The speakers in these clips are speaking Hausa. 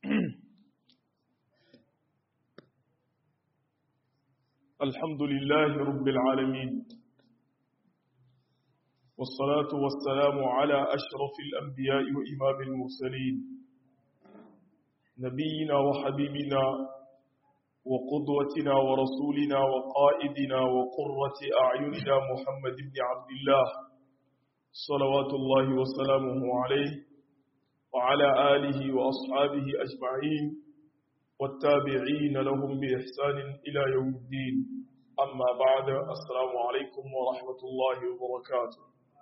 الحمد لله رب العالمين والصلاة والسلام على أشرف الأنبياء وإمام المرسلين نبينا وحبيبنا وقدوتنا ورسولنا وقائدنا وقرة أعيننا محمد بن عبد الله صلوات الله وسلامه عليه وعلى آله وأصحابه أجمعين والتابعين لهم بإحسان إلى يوم الدين أما بعد السلام عليكم ورحمة الله وبركاته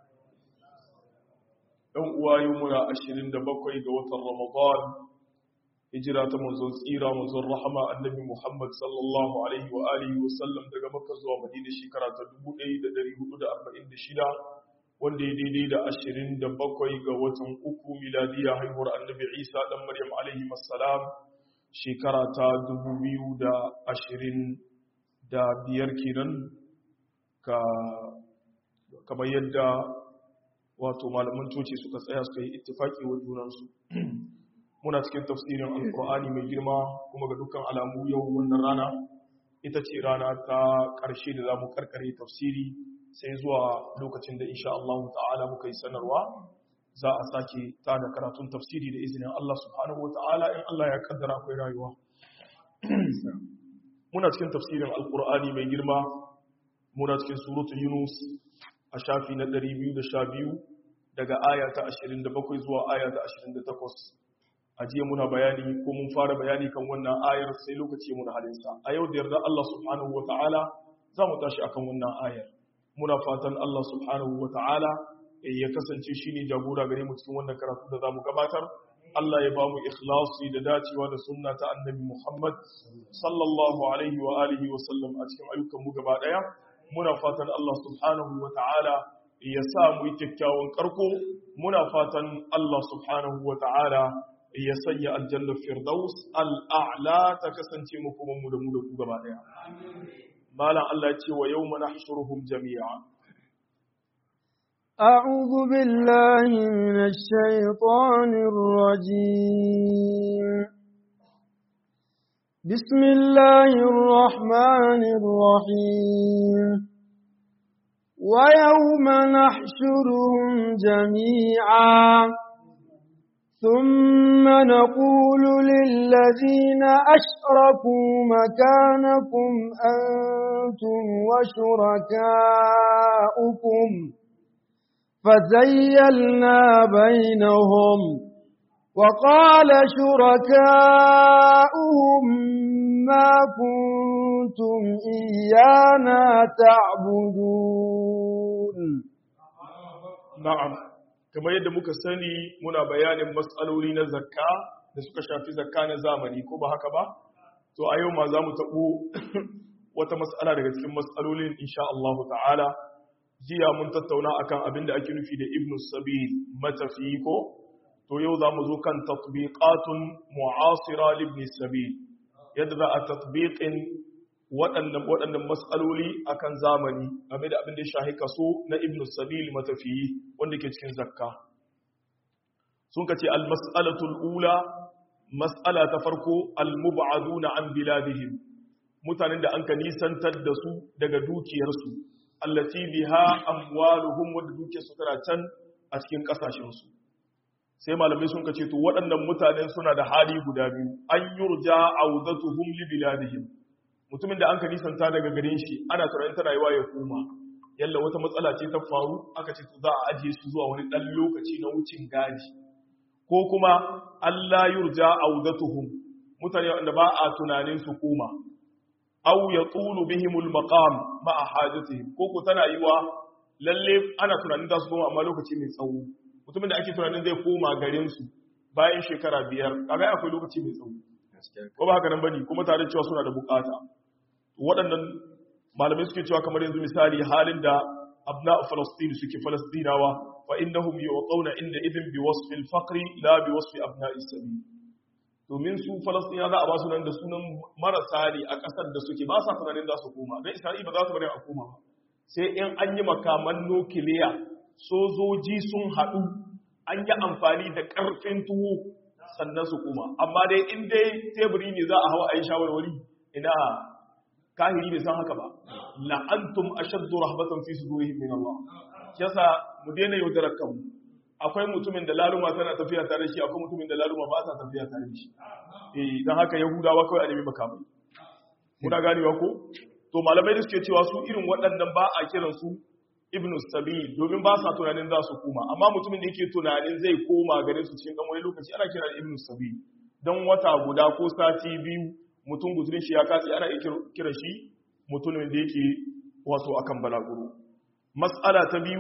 ɗan uwa yi muna ashirin da bakwai ga watan ramadan hijira ta manzon tsira manzon rahama annabi muhammad sallallahu alaihi wa alihi wa sallam daga makka zuwa madina shekara ta 1446 wanda ya daidai da ashirin da bakwai ga watan uku miladiya haihuwar annabi isa dan maryam alaihi assalam shekara ta dubu biyu da ashirin da biyar kenan ka kamar yadda wato malaman coci suka tsaya suka yi ittifaki wa junansu muna cikin tafsirin alkur'ani mai girma kuma ga dukkan alamu yau wannan rana ita ce rana ta ƙarshe da za mu karkare tafsiri sai zuwa lokacin da insha Allah ta'ala muka yi sanarwa za a sake ta da karatun tafsiri da izinin Allah subhanahu wa ta'ala in Allah ya kaddara akwai rayuwa muna cikin tafsirin alkur'ani mai girma muna cikin suratul yunus a shafi na 212 daga aya ta 27 zuwa aya ta 28 a jiya muna bayani ko mun fara bayani kan wannan ayar sai lokaci muna halinsa a yau da yarda Allah subhanahu wa ta'ala za mu tashi akan wannan ayar muna fatan Allah subhanahu wa ta'ala ya kasance shi ne jagora gare mu cikin wannan karatu da za mu gabatar Allah ya ba mu ikhlasi da dacewa da sunna ta annabi Muhammad sallallahu alaihi wa alihi wa sallam a cikin ayyukan mu gaba daya muna fatan Allah subhanahu wa ta'ala ya sa mu yi kyakkyawan karko muna fatan Allah subhanahu wa ta'ala ya sanya aljanna firdaus al'a'la ta kasance mu kuma mu da mu da ku gaba daya malam Allah ya ce wa yawma nahshuruhum jami'a أعوذ بالله من الشيطان الرجيم بسم الله الرحمن الرحيم ويوم نحشرهم جميعا ثم نقول للذين أشركوا مكانكم أنتم وشركاؤكم فزيلنا بينهم وقال شركاؤهم ما كنتم إيانا تعبدون na'am kamar yadda muka sani muna bayanin matsaloli na zakka da suka shafi zakka na zamani ko ba haka ba to a yau ma za mu taɓo wata matsala daga cikin matsalolin insha Allah ta'ala jiya mun tattauna akan abin da ake nufi da ibn sabil matafi ko to yau za mu zo kan tatbiqatun mu'asira ibn sabil yadda za a tatbiqin waɗannan waɗannan mas'aloli akan zamani game da abin da ya shahi kaso na ibn sabil matafi wanda ke cikin zakka sun ka ce al-mas'alatul ula mas'ala ta farko al-mub'aduna an biladihim mutanen da an ka nisantar da su daga dukiyarsu allati biha amwaluhum wadda duke su tana can a cikin kasashen su sai malamai sun kace to waɗannan mutanen suna da hali guda biyu an yurja audatuhum li biladihim mutumin da an ka nisanta daga garin shi ana tunanin tana yiwa ya koma yalla wata matsala ce ta faru aka ce to za a ajiye su zuwa wani dan lokaci na wucin gadi ko kuma Allah yurja audatuhum mutane wanda ba a tunanin su koma aw yatulu bihimul maqam ma'a hajatihim ko ko tana yiwa lalle ana tunanin za su koma amma lokaci mai tsawo mutumin da ake tunanin zai koma garin su bayan shekara biyar kaga akwai lokaci mai tsawo ko ba haka nan bane kuma tare cewa suna da bukata waɗannan malamai suke cewa kamar yanzu misali halin da abna falastin suke falastinawa fa innahum yuqawna inda idin bi wasfi al-faqri la bi wasfi abna'i sabil domin su falastina za a ba su nan da sunan marasa ne a ƙasar da suke ba sa tunanin za su koma don isra'i ba za su bari a koma ba sai in an yi makaman nukiliya sojoji sun haɗu an yi amfani da ƙarfin tuwo sannan su koma amma dai in dai teburi ne za a hawa a yi shawarwari ina kahiri bai san haka ba la'antum ashaddu rahbatan fi sudurihim min Allah yasa mu daina yaudarar kanmu akwai mutumin da laluma tana tafiya tare da shi akwai mutumin da laluma ba ta tafiya tare da shi eh dan haka yahudawa kawai a nemi makamai muna ganewa ko to malamai da suke cewa su irin waɗannan ba a kiran su ibnu sabil domin ba sa tunanin za su koma amma mutumin da yake tunanin zai koma garin su cikin dan wani lokaci ana kira ibnu sabil dan wata guda ko sati biyu mutum guzurin shi ya katse ana iya kira shi mutumin da yake wato akan balaguro mas'ala ta biyu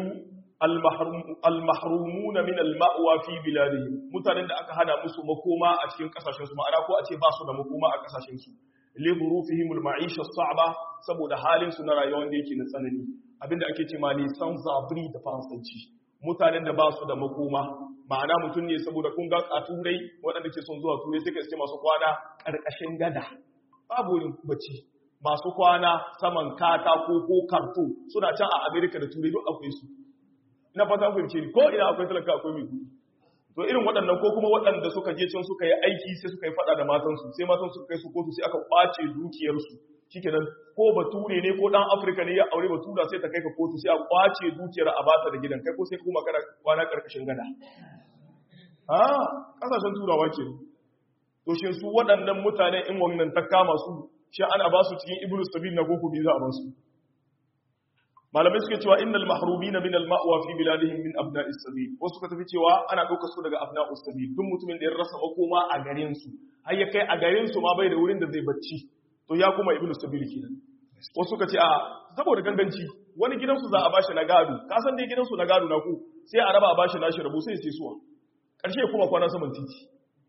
al-mahrumuna min al-ma'wa fi biladihim mutanen da aka hana musu makoma a cikin kasashen su ma'ana ko a ce ba su da makoma a kasashen su li dhurufihim al-ma'isha as-sa'ba saboda halin su na rayuwa wanda yake na tsanani abinda ake ce ma lisan zabri da faransanci mutanen da ba su da makoma ma'ana mutum ne saboda kun ga a turai waɗanda ke son zuwa turai sai ka iske masu kwana ƙarƙashin gada babu wurin bacci masu kwana saman katako ko karto suna can a amerika da turai duk akwai su ina fata fahimce ni ko ina akwai talaka akwai mai kuɗi to irin waɗannan ko kuma waɗanda suka je can suka yi aiki sai suka yi faɗa da matansu sai matan suka kai su kotu sai aka ƙwace dukiyarsu shikenan ko bature ne ko dan afirka ne ya aure batura sai ta kai ka kotu sai a ƙwace dukiyar a bata da gidan kai ko sai kuma kana kwana ƙarƙashin gada ha ƙasashen turawa ke to shin su waɗannan mutane in wannan ta kama su shi ana ba su cikin ibnu sabil na koko bi za a ba su malamai suke cewa innal mahrubina min al ma'wa fi biladihim min abna'is sabil wasu suka tafi cewa ana ɗaukar su daga abna'us sabil duk mutumin da ya rasa makoma a garin su har ya kai a garin su ma bai da wurin da zai bacci to ya kuma ibnu sabil kenan wasu suka ce a saboda ganganci wani gidansu za a bashi na gado ka san dai gidansu na gado na ku sai a raba a bashi nashi rabu sai sai suwa karshe kuma kwana saman titi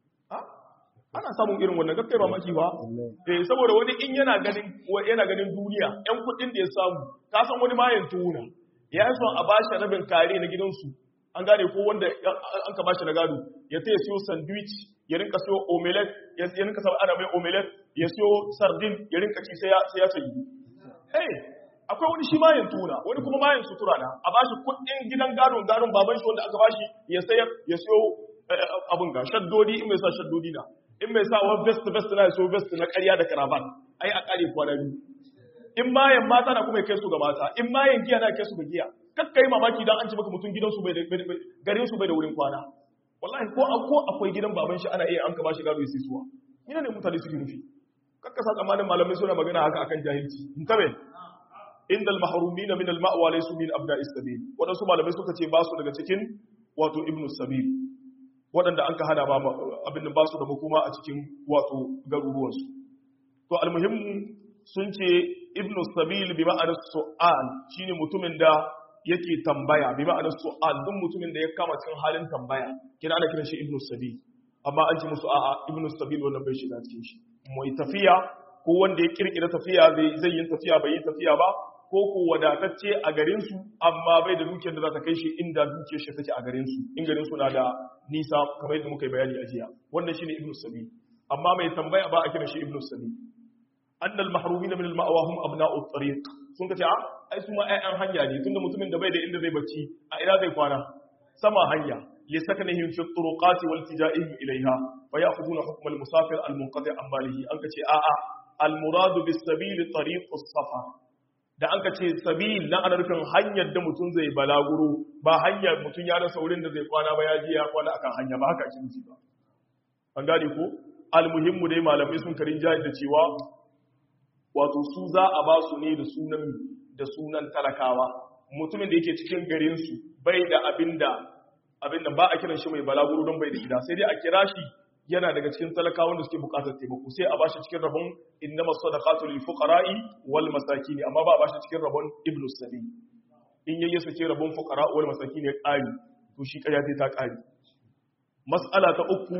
ana samun irin wannan gaggai ba maki ba eh saboda wani in yana ganin yana ganin duniya yan kudin da ya samu ka san wani mayan tuna ya yi son a bashi rabin kare na gidansu an gane ko wanda an ka bashi na gado ya ta siyo sandwich ya rinka siyo omelette ya rinka sa ana mai omelette ya siyo sardin ya rinka ci sai ya sai ya sayi eh akwai wani shi mayan tuna wani kuma mayan sutura na a bashi kudin gidan gadon gadon baban shi wanda aka bashi ya sayar ya siyo abun ga shaddodi in mai sa shaddodi na in mai sa wani vest vest na so vest na ƙarya da karaban ai a ƙare kwana biyu in mayan mata na kuma kai su ga mata in mayan giya na kai su ga giya kakka yi mamaki dan an ci maka mutum gidansu bai da garin su bai da wurin kwana wallahi ko ko akwai gidan baban shi ana iya an ka bashi gado ya suwa ina ne mutane suke nufi kakka sa tsammanin malamai suna magana haka akan jahilci in tabe inda al-mahrumina min al-ma'wa laysu min abna'is sabil wadansu malamai suka ce ba su daga cikin wato ibnu sabil waɗanda an ka hana ba abin da ba su da makoma a cikin wato garuruwansu to almuhimmu sun ce ibnu sabil bi ma'anar su'al shine mutumin da yake tambaya bi ma'anar su'al duk mutumin da ya kama cikin halin tambaya kina ana kiran shi ibnu sabil amma an ce musu a'a ibnu sabil wannan bai shiga cikin shi mai tafiya ko wanda ya kirkira tafiya zai yin tafiya bai yi tafiya ba ko ko wadatacce a garinsu amma bai da dukiyar da za ta kai shi inda dukiyar shi take a garinsu in garinsu na da nisa kamar yadda muka yi bayani a jiya wannan shine ibnu sabi amma mai tambaya ba a kira shi ibnu sabi annal mahrumina min al-ma'wa hum abna'u tariq sun kace a ai su ma ayyan hanya ne tunda mutumin da bai da inda zai bacci a ina zai kwana sama hanya li sakanihim fi turuqati wal tijaihim ilayha fa ya'khuduna hukm al-musafir al-munqati an balihi an kace a a al-muradu bis sabil tariq as-safar da an ka ce sabil na ana nufin hanyar da mutum zai balaguro ba hanyar mutum ya rasa wurin da zai kwana ba ya ji ya kwana akan hanya ba haka ake nufi ba an gane ko almuhimmu dai malamai sun karin jahil da cewa wato su za a ba su ne da sunan da sunan talakawa mutumin da yake cikin garin su bai da abinda abinda ba a kiran shi mai balaguro don bai da gida sai dai a kira shi yana daga cikin talakawan da suke bukatar taimako sai a bashi cikin rabon innama sadaqatu lil fuqara'i wal masakin amma ba a bashi cikin rabon ibnu sabi in yayi sake rabon fuqara wal masakin ya kari to shi kariya sai ta kari mas'ala ta uku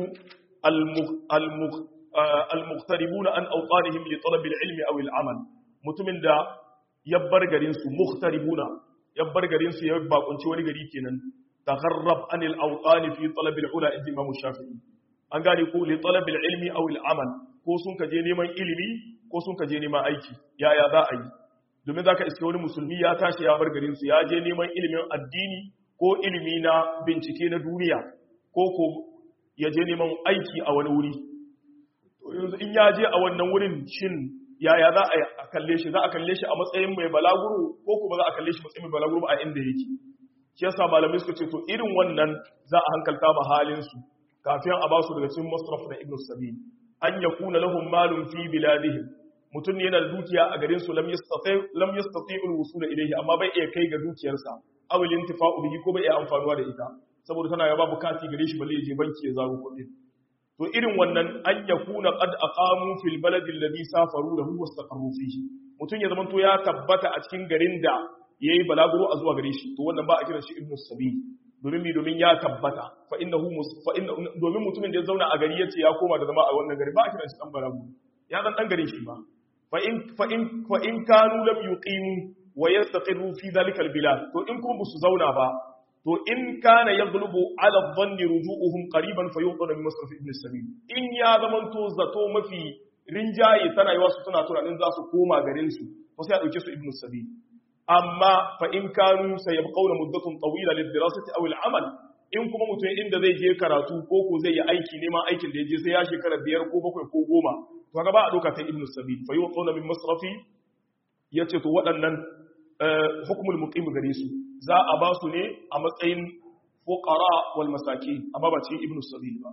al muqtaribuna an awtanihim li talab al ilmi aw al amal mutumin da yabbar garin su muqtaribuna yabbar garin su ya bakunci wani gari kenan tagharrab anil awtani fi talab al ula inda imam shafi'i an gane ko li talabil ilmi aw al amal ko sun ka je neman ilimi ko sun ka je neman aiki yaya za a yi domin zaka iske wani musulmi ya tashi ya bar garin su ya je neman ilimin addini ko ilimi na bincike na duniya ko ko ya je neman aiki a wani wuri to yanzu in ya je a wannan wurin shin yaya za a kalle shi za a kalle shi a matsayin mai balaguro ko kuma za a kalle shi matsayin mai balaguro ba a inda yake shi yasa malamai suka ce to irin wannan za a hankalta ma halin su kafin a ba su daga cikin masraf na ibnu sabil an yakuna lahum malun fi biladihim mutum ne yana da dukiya a garin su lam yastati lam yastati al-wusul ilayhi amma bai iya kai ga dukiyarsa aw al-intifa'u bihi ko bai iya amfanuwa da ita saboda tana yaba bukati gare shi balle ya je banki ya zaro kuɗi to irin wannan an yakuna qad aqamu fil baladi alladhi safaru lahu wastaqarru fihi mutum ya zamanto ya tabbata a cikin garin da yayi balaguro a zuwa gare shi to wannan ba a kiran shi ibnu sabil domin mi domin ya tabbata fa innahu fa inna domin mutumin da ya zauna a gari yace ya koma da zama a wannan gari ba a kiran shi dan balaguro ya zan dan garin shi ba fa in fa in fa in kanu lam yuqimu wa yastaqirru fi dhalika albilad to in kuma su zauna ba to in kana yaghlubu ala dhanni ruju'uhum qariban fayuqadu min masraf ibn sabil in ya zamanto zato mafi rinjaye tana yi wasu suna tunanin za su koma garin su to sai a dauke su ibn sabil amma fa in kanu sayabqawna muddatun tawila lid-dirasati aw al-amal in kuma mutum inda zai je karatu ko ko zai yi aiki neman aikin da ya je sai ya shekara biyar ko bakwai ko goma to ga ba a doka ta ibn sabil fa yuqadu min masrafi yace to waɗannan hukumul muqim gare su za a ba su ne a matsayin fuqara wal masaki amma ba cikin ibnu sabil ba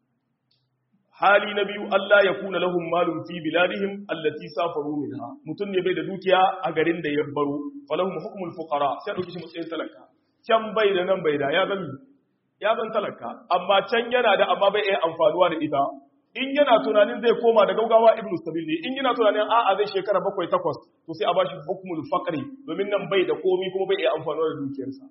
hali na biyu Allah ya kuna lahum malum fi biladihim allati safaru minha mutun ne bai da dukiya a garin da ya baro falahum hukmul fuqara sai dauki shi matsayin talaka can bai da nan bai da ya zami ya zan talaka amma can yana da amma bai iya amfanuwa da ita in yana tunanin zai koma da gaugawa ibnu sabil ne in yana tunanin a'a zai shekara bakwai takwas to sai a bashi hukmul faqri domin nan bai da komi kuma bai iya amfanuwa da dukiyarsa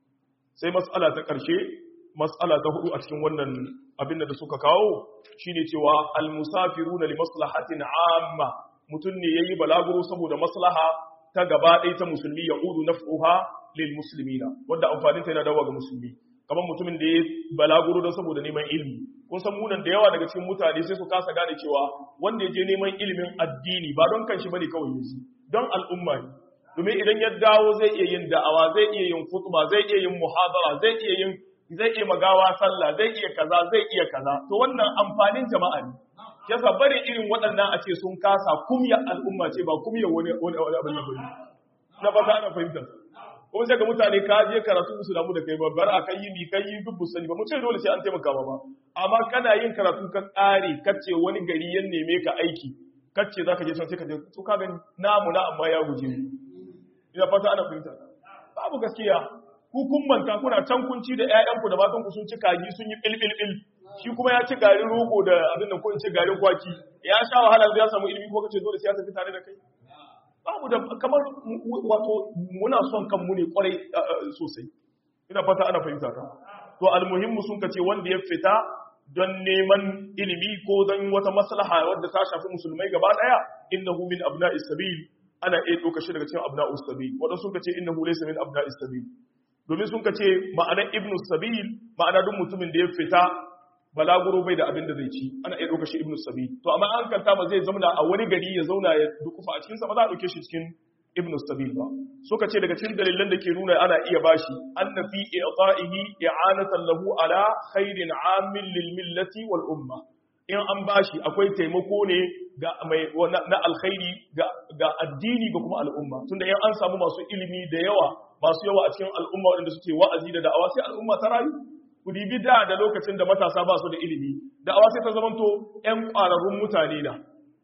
sai mas'ala ta karshe mas'ala ta hudu a cikin wannan abin da suka kawo shine cewa al musafiruna li maslahatin amma mutun ne yayi balaguro saboda maslaha ta gaba ɗaya ta musulmi ya udu naf'uha lil muslimina wanda amfanin ta yana dawo ga musulmi kamar mutumin da ya balaguro don saboda neman ilimi kun san munan da yawa daga cikin mutane sai su kasa gane cewa wanda ya je neman ilimin addini ba don kanshi bane kawai yaji don al'umma ne domin idan ya dawo zai iya yin da'awa zai iya yin khutba zai iya yin muhadara zai iya yin zai iya magawa sallah zai iya kaza zai iya kaza to wannan amfanin jama'a ne yasa bari irin waɗannan a ce sun kasa kumya al'umma ce ba kumya wani wani abin da bane na ba ana fahimta kuma sai ga mutane ka je karatu su damu da kai ba bar a kai yi mi kai yi dubbu sani ba mu ce dole sai an taimaka ba ba amma kana yin karatu ka kare kace wani gari ya neme ka aiki kace zaka je can sai ka je to ka gani namu na amma ya guje ni ina fata ana fahimta babu gaskiya ku kun manta kuna can kunci da ƴaƴanku da matan ku sun ci kaji sun yi bilbilbil shi kuma ya ci garin rogo da abin da ko in ce garin kwaki ya sha wahala zai samu ilimi ko kace dole sai ya tafi tare da kai babu da kamar wato muna son kanmu ne kwarai sosai ina fata ana fahimta ta to almuhimmu sun kace wanda ya fita don neman ilimi ko don wata maslaha wadda ta shafi musulmai gaba daya innahu min abna'is sabil ana iya doka shi daga cikin abna'us sabil wanda sun kace innahu laysa min abna'is sabil domin sun kace ma'anar ibnu sabil ma'ana duk mutumin da ya fita balaguro bai da abin da zai ci ana iya ɗauka shi ibnu sabi to amma an kanta ba zai zauna a wani gari ya zauna ya dukufa a cikinsa ba za a ɗauke shi cikin ibnu sabil ba suka ce daga cikin dalilan da ke nuna ana iya bashi anna fi i'ta'ihi i'anatan lahu ala khairin 'amin lil millati wal umma in an bashi akwai taimako ne ga mai na alkhairi ga ga addini ga kuma al'umma tunda in an samu masu ilimi da yawa masu yawa a cikin al'umma waɗanda suke wa'azi da da'awa sai al'umma ta rayu ku dibi da da lokacin da matasa ba su da ilimi da awa sai ta zamanto ƴan ƙwararrun mutane na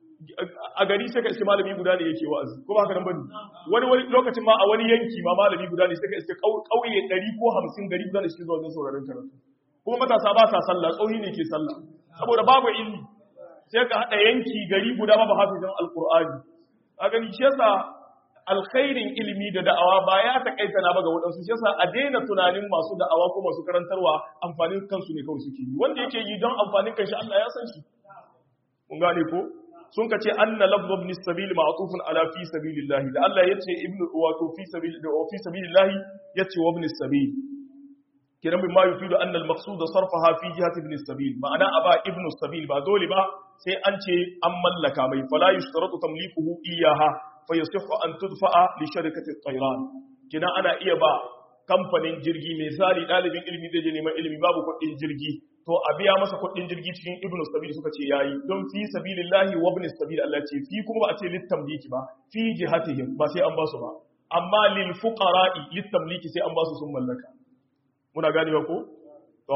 a gari sai ka iske malami guda ne yake wa'azi ko ba haka nan bane wani wani lokacin ma a wani yanki ma malami guda ne sai ka iske ƙauye 100 ko 50 gari guda ne suke zuwa wajen sauraron karatu kuma matasa ba sa sallah tsohi ne ke sallah saboda babu ilimi sai ka hada yanki gari guda babu hafizan alqur'ani a gani shi yasa alkhairin ilimi da da'awa ba ya takaita na ba ga waɗansu shi yasa a daina tunanin masu da'awa ko masu karantarwa amfanin kansu ne kawai suke yi wanda yake yi don amfanin kanshi Allah ya san shi mun gane ko sun ka ce anna lafzu ibn sabil ma'tufun ala fi sabilillah da Allah yace ibnu wato fi sabil da fi sabilillah yace wa ibn sabil kiran bin ma yufidu anna al-maqsud sarfaha fi jihati ibn sabil ma'ana aba ibn sabil ba dole ba sai an ce an mallaka mai fala yushtaratu tamlikuhu iyaha fa yasihu an tudfa'a li sharikati at-tayran kina ana iya ba kamfanin jirgi misali dalibin ilimi zai je neman ilimi babu kuɗin jirgi to a biya masa kuɗin jirgi cikin ibnu sabil suka ce yayi don fi sabilillahi wa ibn sabil Allah ce fi kuma ba a ce littamliki ba fi jihatihim ba sai an ba su ba amma lil fuqara'i littamliki sai an ba su sun mallaka muna ganewa ko to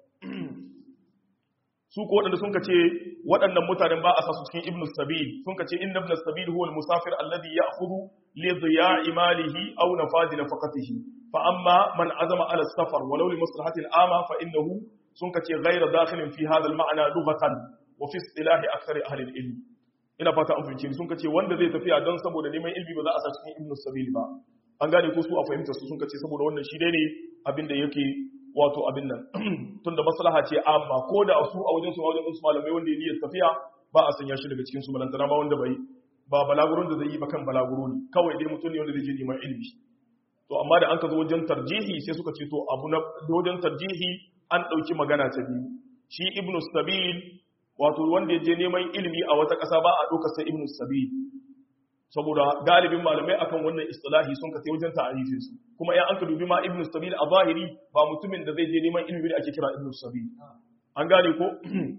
su ko waɗanda sun ce waɗannan mutanen ba a sa su cikin ibnu sabil sun ce inna ibnu sabil huwa al-musafir alladhi ya'khudhu li dhiya'i malihi aw nafadi nafaqatihi fa amma man azama ala safar walau li maslahatin ama fa innahu sun ce ghayra dakhilin fi hadha al-ma'na lughatan wa fi istilahi akthar ahli al-ilm ina fata an fahimci sun ce wanda zai tafiya don saboda neman ilmi ba za a sa cikin ibnu sabil ba an gane ko su a fahimta su sun ce saboda wannan shi dai ne abinda yake wato abin nan tunda maslaha ce amma ko da su a wajen su a wajen su malamai wanda ya niyyar tafiya ba a sanya shi daga cikin su balantana ba wanda bai ba balagurun da zai yi ba kan balaguro ne kawai dai mutum ne wanda zai je neman ilimi to amma da an ka zo wajen tarjihi sai suka ce to abu na wajen tarjihi an ɗauki magana ta biyu shi ibnu sabil wato wanda ya je neman ilimi a wata ƙasa ba a ɗaukar sai ibnu sabil saboda galibin malamai akan wannan istilahi sun ka wajen ta'arifin su kuma ya an ka dubi ma ibnu sabil a zahiri ba mutumin da zai je neman ilimi da ake kira ibnu sabil an gane ko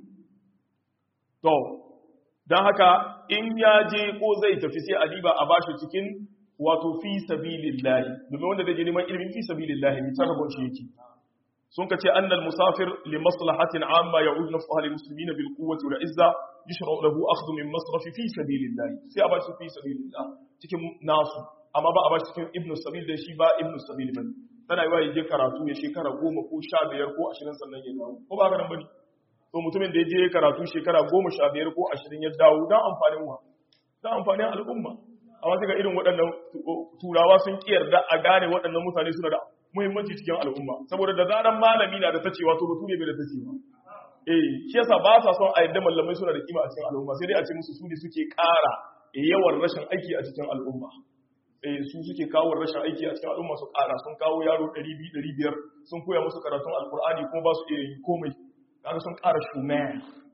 to dan haka in ya je ko zai tafi sai adiba a bashi cikin wato fi sabilillah domin wanda zai je neman ilimi fi sabilillah ne ta rabon shi yake sun ka ce annal musafir li maslahatin amma ya'ud nafsuha lil muslimina bil quwwati wal izza yushra'u lahu akhdhu min masraf fi sabilillah sai a ba shi fi sabilillah cikin nasu amma ba a ba shi cikin ibnu sabil da shi ba ibnu sabil bane tana yi wa yaje karatu ya shekara goma ko sha biyar ko ashirin sannan ya dawo ko ba haka nan bane to mutumin da ya je karatu shekara goma sha biyar ko ashirin ya dawo dan amfanin wa dan amfanin al'umma amma sai ga irin waɗannan turawa sun kiyarda a gane waɗannan mutane suna da muhimmanci cikin al'umma saboda da zaran malami na da tacewa to bature bai da tacewa eh shi yasa ba sa son a yadda mallamai suna da kima a cikin al'umma sai dai a ce musu su ne suke ƙara yawan rashin aiki a cikin al'umma eh su suke kawo rashin aiki a cikin al'umma su ƙara sun kawo yaro 200 500 sun koya musu karatun alkur'ani kuma ba su iya yi komai kaga sun ƙara shumaya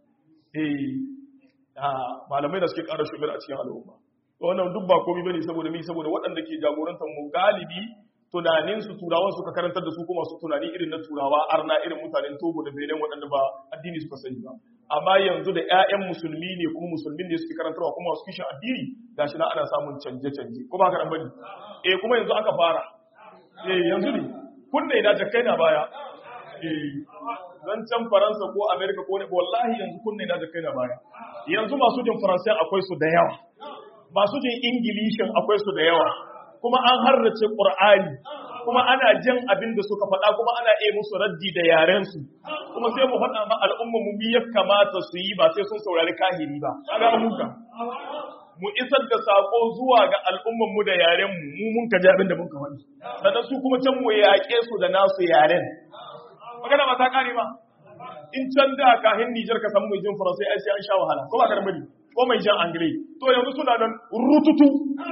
eh malamai da suke ƙara shumayar a cikin al'umma wannan duk ba komai bane saboda mi saboda waɗanda ke jagorantar mu galibi tunanin su turawan suka karantar da su kuma su tunani irin na turawa arna irin mutanen togo da benin waɗanda ba addini suka sani ba amma yanzu da 'ya'yan musulmi ne kuma musulmin ne suke karantarwa kuma su kishin addini gashi na ana samun canje-canje ko ba ka nan bane eh kuma yanzu aka fara eh yanzu ne kunne na jakkai na baya eh dan can faransa ko america ko ne wallahi yanzu kunne na jakkai na baya yanzu masu jin faransa akwai su da yawa masu jin ingilishin akwai su da yawa kuma an harrace ƙur'ani kuma ana jin abin da suka faɗa kuma ana iya musu raddi da yarensu kuma sai mu faɗa ma al'umma mu ya kamata su yi ba sai sun saurari kahiri ba kaga muka mu isar da sako zuwa ga al'umman mu da yaren mu mu mun ka ji abin da mun ka faɗi sannan su kuma can mu yaƙe su da nasu yaren magana ba ta kare ba in can da kahin Nijar ka samu mai jin Faransai ai sai an sha wahala ko ba ka bane ko mai jan Angle to yanzu suna nan rututu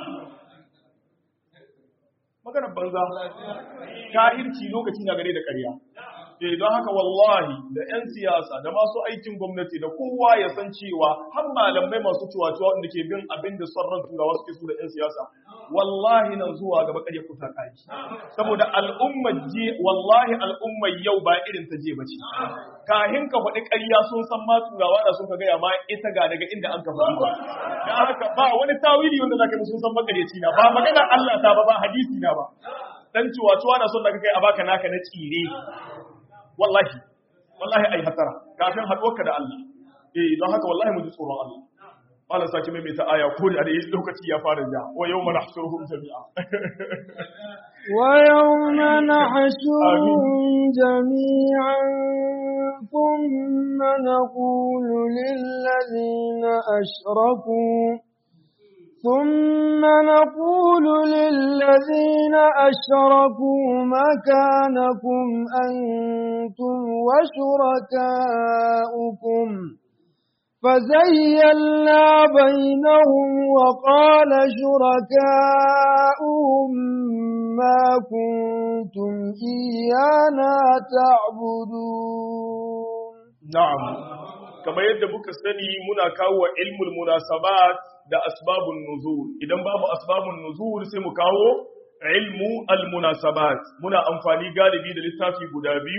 maganar banza kahirci lokaci na gare da ƙarya eh don haka wallahi da 'yan siyasa da masu aikin gwamnati da kowa ya san cewa har malamai masu ciwaciwa wanda ke bin abin da son ran turawa suke su da 'yan siyasa wallahi nan zuwa gaba ƙarya kuta kai saboda al'ummar je wallahi al'ummar yau ba irin ta je bace kahin ka faɗi ƙarya sun san ma turawa da sun ka gaya ma ita ga daga inda an ka faɗi ba dan haka ba wani tawili wanda zaka yi sun san makareci na ba magana Allah ta ba ba hadisi na ba dan ciwaciwa na son da kai a baka naka na tsire wallahi wallahi ai hatara kafin haɗuwarka da Allah eh don haka wallahi mu ji tsoron Allah Allah saki mai ta aya ko da dai lokaci ya fara ja wa yawma nahshuruhum jami'a wa yawma nahshuruhum jami'an thumma naqulu lil ladina ashraku ثم نقول للذين أشركوا مكانكم أنتم وشركاؤكم فزيلنا بينهم وقال شركاؤهم ما كنتم إيانا تعبدون نعم كما يدبك السني منا كاو علم المناسبات da asbabun nuzul idan babu asbabun nuzul sai mu kawo ilmu almunasabat muna amfani galibi da littafi guda biyu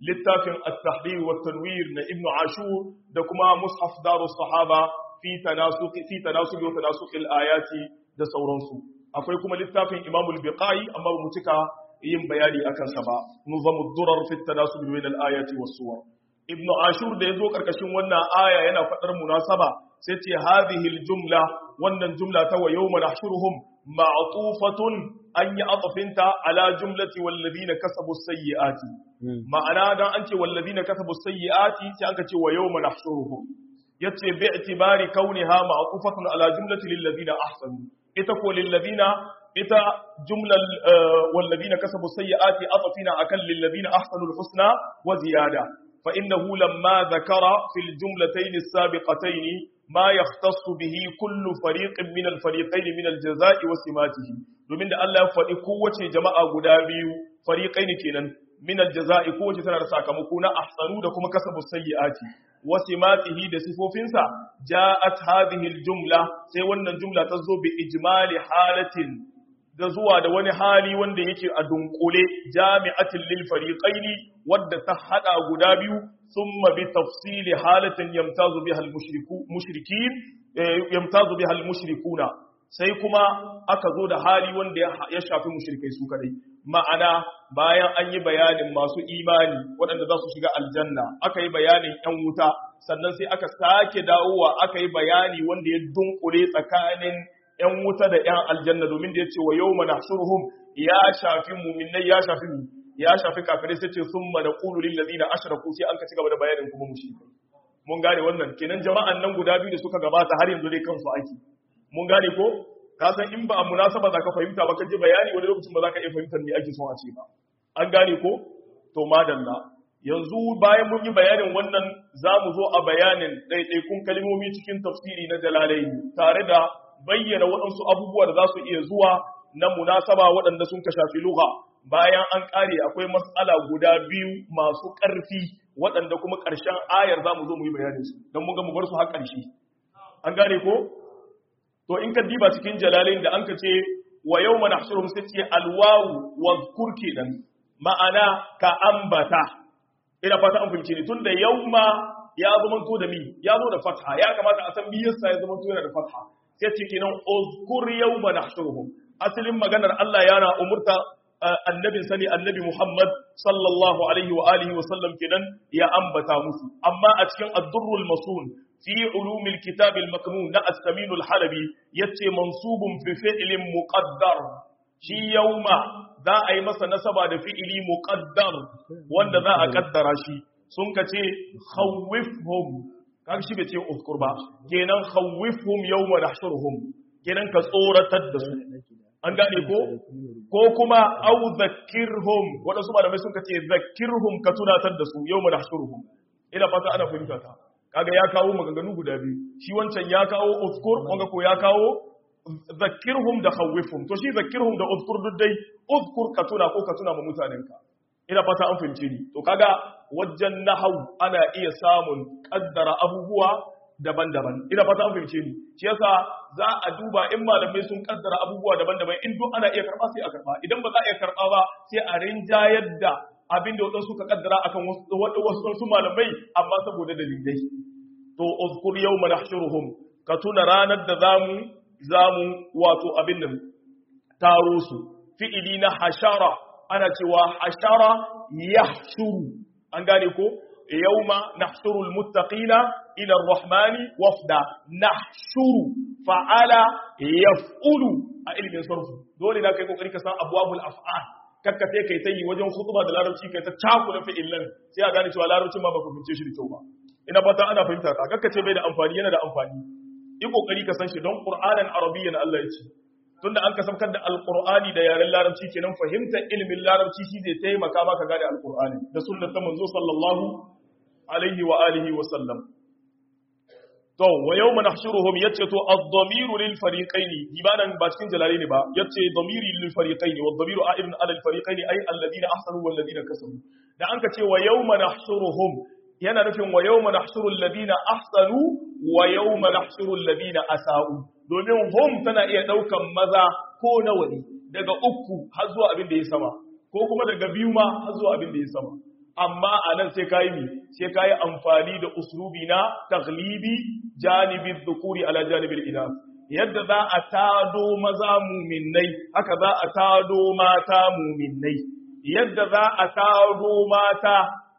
littafin at-tahrir wa tanwir na ibnu ashur da kuma mushaf darus sahaba fi tanasuq fi tanasuq wa tanasuq al-ayati da sauransu akwai kuma littafin imam al-biqai amma ba mu cika yin bayani akan sa ba nuzamud durar fi tanasuq bain al-ayati was-suwar ibn ashur da yazo karkashin wannan aya yana fadar munasaba sai ce hadhihi al-jumla wannan jumla ta wa yawma nahshuruhum ma'tufatun an yi atafinta ala jumlati walladhina kasabu sayyiati ma'ana dan an ce walladhina kasabu sayyiati sai aka ce wa yawma nahshuruhum yace bi i'tibari kauniha ma'tufatun ala jumlati lil ladina ahsanu ita ko lil ladina ita jumlal walladhina kasabu sayyiati atafina akan lil ladina ahsanu al husna wa ziyada fa innahu lamma dhakara fil jumlatayn as-sabiqatayn ma yahtassu bihi kullu fariqin min al fariqayn min al jazaa'i wa simatihi domin da Allah ya faɗi kowace jama'a guda biyu fariqayn kenan min al jazaa'i kowace tana da sakamako na ahsanu da kuma kasabu sayyiati wa simatihi da sifofinsa ja'at hadhihi al jumla sai wannan jumla ta zo bi ijmali halatin da zuwa da wani hali wanda yake a dunkule jami'atin lil fariqaini wadda ta hada guda biyu thumma bi tafsili halatin yamtazu biha al mushriku mushrikin yamtazu biha al mushrikuna sai kuma aka zo da hali wanda ya shafi mushrikai su kadai ma'ana bayan an yi bayanin masu imani waɗanda za su shiga aljanna aka yi bayanin yan wuta sannan sai aka sake dawowa aka yi bayani wanda ya dunkule tsakanin ‘yan wuta da ‘yan aljanna domin da ya ce wa yau mana shurhum ya shafi muminai ya shafi mu ya shafi kafirai sai ce sun mana ƙulurin da zina ashiraku sai an ka ci gaba da bayanin kuma mu mun gane wannan kenan jama'an nan guda biyu da suka gabata har yanzu dai kansu aiki mun gane ko ka san in ba a munasaba za ka fahimta ba ka ji bayani wani lokacin ba za ka iya fahimtar me ake son a ce ba an gane ko to madalla yanzu bayan mun yi bayanin wannan za mu zo a bayanin ɗaiɗaikun kalmomi cikin tafsiri na jalalai tare da bayyana waɗansu abubuwa da za su iya zuwa na munasaba waɗanda sun ka shafi lugha bayan an ƙare akwai matsala guda biyu masu ƙarfi waɗanda kuma ƙarshen ayar za mu zo mu yi bayanin su don mun ga mu bar su har ƙarshe an gane ko to in ka diba cikin jalalin da an ka ce wa yau mana hashirum sai ce alwawu wa kurke dan ma'ana ka ambata ina fata an fahimce ni tunda yauma ya zama to da mi ya zo da fatha ya kamata a san me yasa ya zama to yana da fatha sai ce kenan uzkur yawma nahshuruhum asalin maganar Allah yana umurta annabin sani annabi Muhammad sallallahu alaihi wa alihi wa sallam kenan ya ambata musu amma a cikin ad-durrul masun fi ulumil kitab al-maknun na as-samin al-halabi yace mansubun fi fi'lin muqaddar shi yawma za a yi masa nasaba da fi'ili muqaddar wanda za a kaddara shi sun kace khawwifhum kaga shi bai ce uzkur ba kenan khawwifhum yawma nahshuruhum kenan ka tsoratar da su an gane ko ko kuma au zakkirhum wadansu malamai sun kace zakkirhum ka tunatar da su yawma nahshuruhum ina fata ana fahimta ta kaga ya kawo maganganu guda biyu shi wancan ya kawo uzkur wanga ko ya kawo zakkirhum da khawwifhum to shi zakkirhum da uzkur duk dai uzkur ka tuna ko ka tuna ma mutanenka ina fata an fahimce ni to kaga wajen nahau ana iya samun kaddara abubuwa daban-daban ina fata an fahimce ni shi yasa za a duba in malamai sun kaddara abubuwa daban-daban in duk ana iya karba sai a karba idan ba za a iya karba ba sai a rinjayar da abin da wadansu ka kaddara akan wasu wasu malamai amma saboda dalilai to uzkur yawma nahshuruhum ka tuna ranar da zamu zamu wato abin nan taro su fi'ili na hashara ana cewa hashara yahshuru an gane ko yawma nahshurul muttaqina ila ar-rahmani wafda nahshuru fa'ala yaf'ulu a ilmin sarfu dole na kai kokari ka san abwabul af'al kakka sai kai tayi wajen khutba da larabci kai ta cakula fi'ilan sai a gane cewa larabcin ma baka fahimce shi da kyau ba ina fata ana fahimta ka kakka ce bai da amfani yana da amfani yi kokari ka san shi don qur'anan arabiyyan Allah ya ce tunda an kasamkar da alqur'ani da yaren larabci kenan fahimtar ilimin larabci shi zai taimaka maka gane alqur'ani da sunnar ta manzo sallallahu alaihi wa alihi wa sallam to wa yawma nahshuruhum yace to ad-damiru lil fariqaini ibadan ba cikin jalali ne ba yace damiri lil fariqaini wa ad-damiru a'ibun ala al-fariqaini ay alladhina ahsanu wal ladina kasabu da anka ce wa yawma nahshuruhum yana nufin wa yawma nahshuru alladhina ahsanu wa yawma nahshuru alladhina asa'u domin hum tana iya daukan maza ko nawa ne daga uku har zuwa abin da ya sama ko kuma daga biyu ma har zuwa abin da ya sama amma anan sai kai mi sai kai amfani da uslubi na taglibi janibi dhukuri ala janibil inas yadda za a tado maza muminnai haka za a tado mata muminnai yadda za a tado mata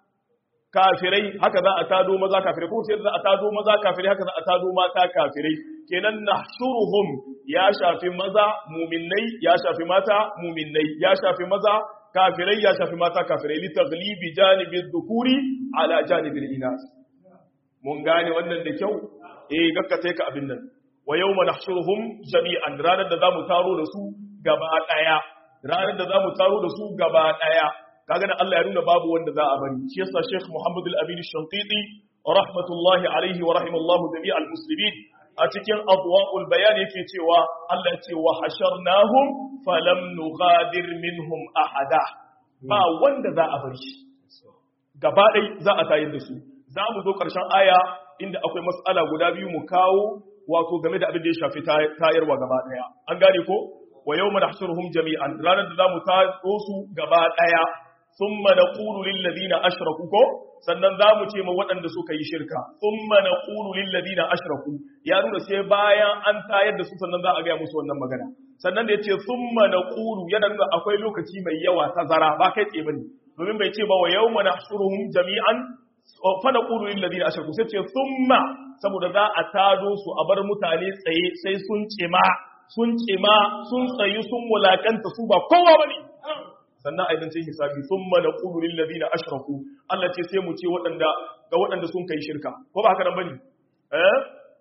kafirai haka za a tado maza kafirai ko sai za a tado maza kafirai haka za a tado mata kafirai kenan nahshuruhum ya shafi maza muminnai ya shafi mata muminnai ya shafi maza kafirai ya shafi mata kafirai li taghlibi janibi dhukuri ala janibi inas mun gane wannan da kyau eh gakkata ka abin nan wa yawma nahshuruhum jami'an ranar da zamu taro da su gaba daya ranar da zamu taro da su gaba daya kaga da Allah ya nuna babu wanda za a bari shi yasa Sheikh Muhammad Al-Amin Shantiti rahmatullahi alaihi wa rahimallahu jami'al muslimin a cikin adwa'ul bayan yake cewa Allah ya ce wa hasharnahum falam nughadir minhum ahada ba wanda za a bar shi gaba dai za a tayar da su za mu zo karshen aya inda akwai mas'ala guda biyu mu kawo wato game da abin da ya shafi tayarwa gaba daya an gane ko wa yawma nahshuruhum jami'an ranar da zamu taro su gaba daya thumma naqulu lil ladina ashraku ko sannan zamu ce ma waɗanda suka yi shirka thumma naqulu lil ladina ashraku ya nuna sai bayan an tayar da su sannan za a ga musu wannan magana sannan da yace thumma naqulu yana nuna akwai lokaci mai yawa tazara ba kai tsaye bane domin bai ce ba wa yawma nahshuruhum jami'an fa naqulu lil ladina ashraku sai ce thumma saboda za a tado su a bar mutane tsaye sai sun cima sun cima sun tsayi sun mulakanta su ba kowa bane sannan aidan sai hisabi thumma naqulu lil ladina ashraku Allah ce sai mu ce waɗanda ga waɗanda sun kai shirka ko ba haka nan bane eh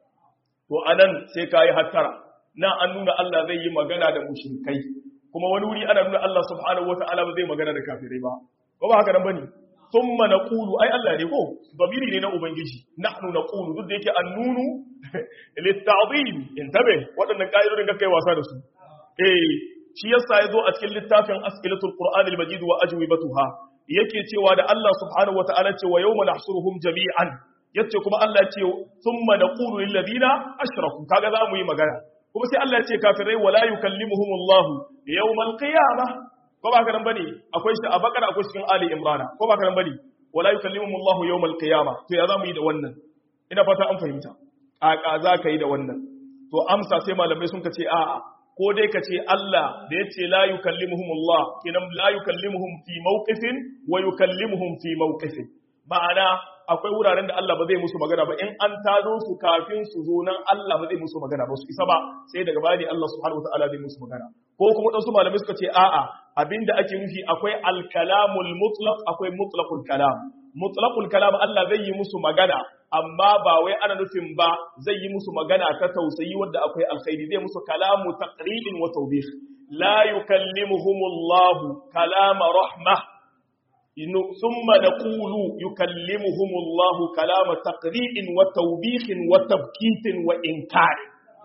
to anan sai kai hattara na an nuna Allah zai yi magana da mushrikai kuma wani wuri ana nuna Allah subhanahu wataala ba zai magana da kafirai ba ko ba haka nan bane thumma naqulu ai Allah ne ko babiri ne na ubangiji nahnu naqulu duk da yake annunu litta'zim intabe waɗannan ka'idodin ga kai wasa da su eh shi yasa yazo a cikin littafin as'ilatul qur'an al-majid wa ajwibatuha yake cewa da Allah subhanahu wata'ala ce wa yawma nahsuruhum jami'an yace kuma Allah ce thumma naqulu lil ladina ashraku kaga za mu yi magana kuma sai Allah ya ce kafirai wala yukallimuhumullahu yawmal qiyamah ko ba haka nan bane akwai shi a bakara akwai cikin ali imrana ko ba haka nan bane wala yukallimuhumullahu yawmal qiyamah to ya za mu yi da wannan ina fata an fahimta a za ka yi da wannan to amsa sai malamai sun ka ce a'a ko dai ka ce Allah da ya ce la yukallimuhumullah kinan la yukallimuhum fi mawqifin wa yukallimuhum fi mawqifin ma'ana akwai wuraren da Allah ba zai musu magana ba in an tado su kafin su zo nan Allah ba zai musu magana ba su isa ba sai daga bani Allah subhanahu wataala zai musu magana ko kuma dan su malamai suka ce a'a abinda ake nufi akwai al-kalamul mutlaq akwai mutlaqul kalam mutlaqul kalam Allah zai yi musu magana amma ba wai ana nufin ba zai yi musu magana ta tausayi wanda akwai alkhairi zai musu kalamu taqridin wa tawbih la yukallimuhumullahu kalama rahmah thumma naqulu yukallimuhumullahu kalama taqridin wa tawbih wa tabkitin wa inkar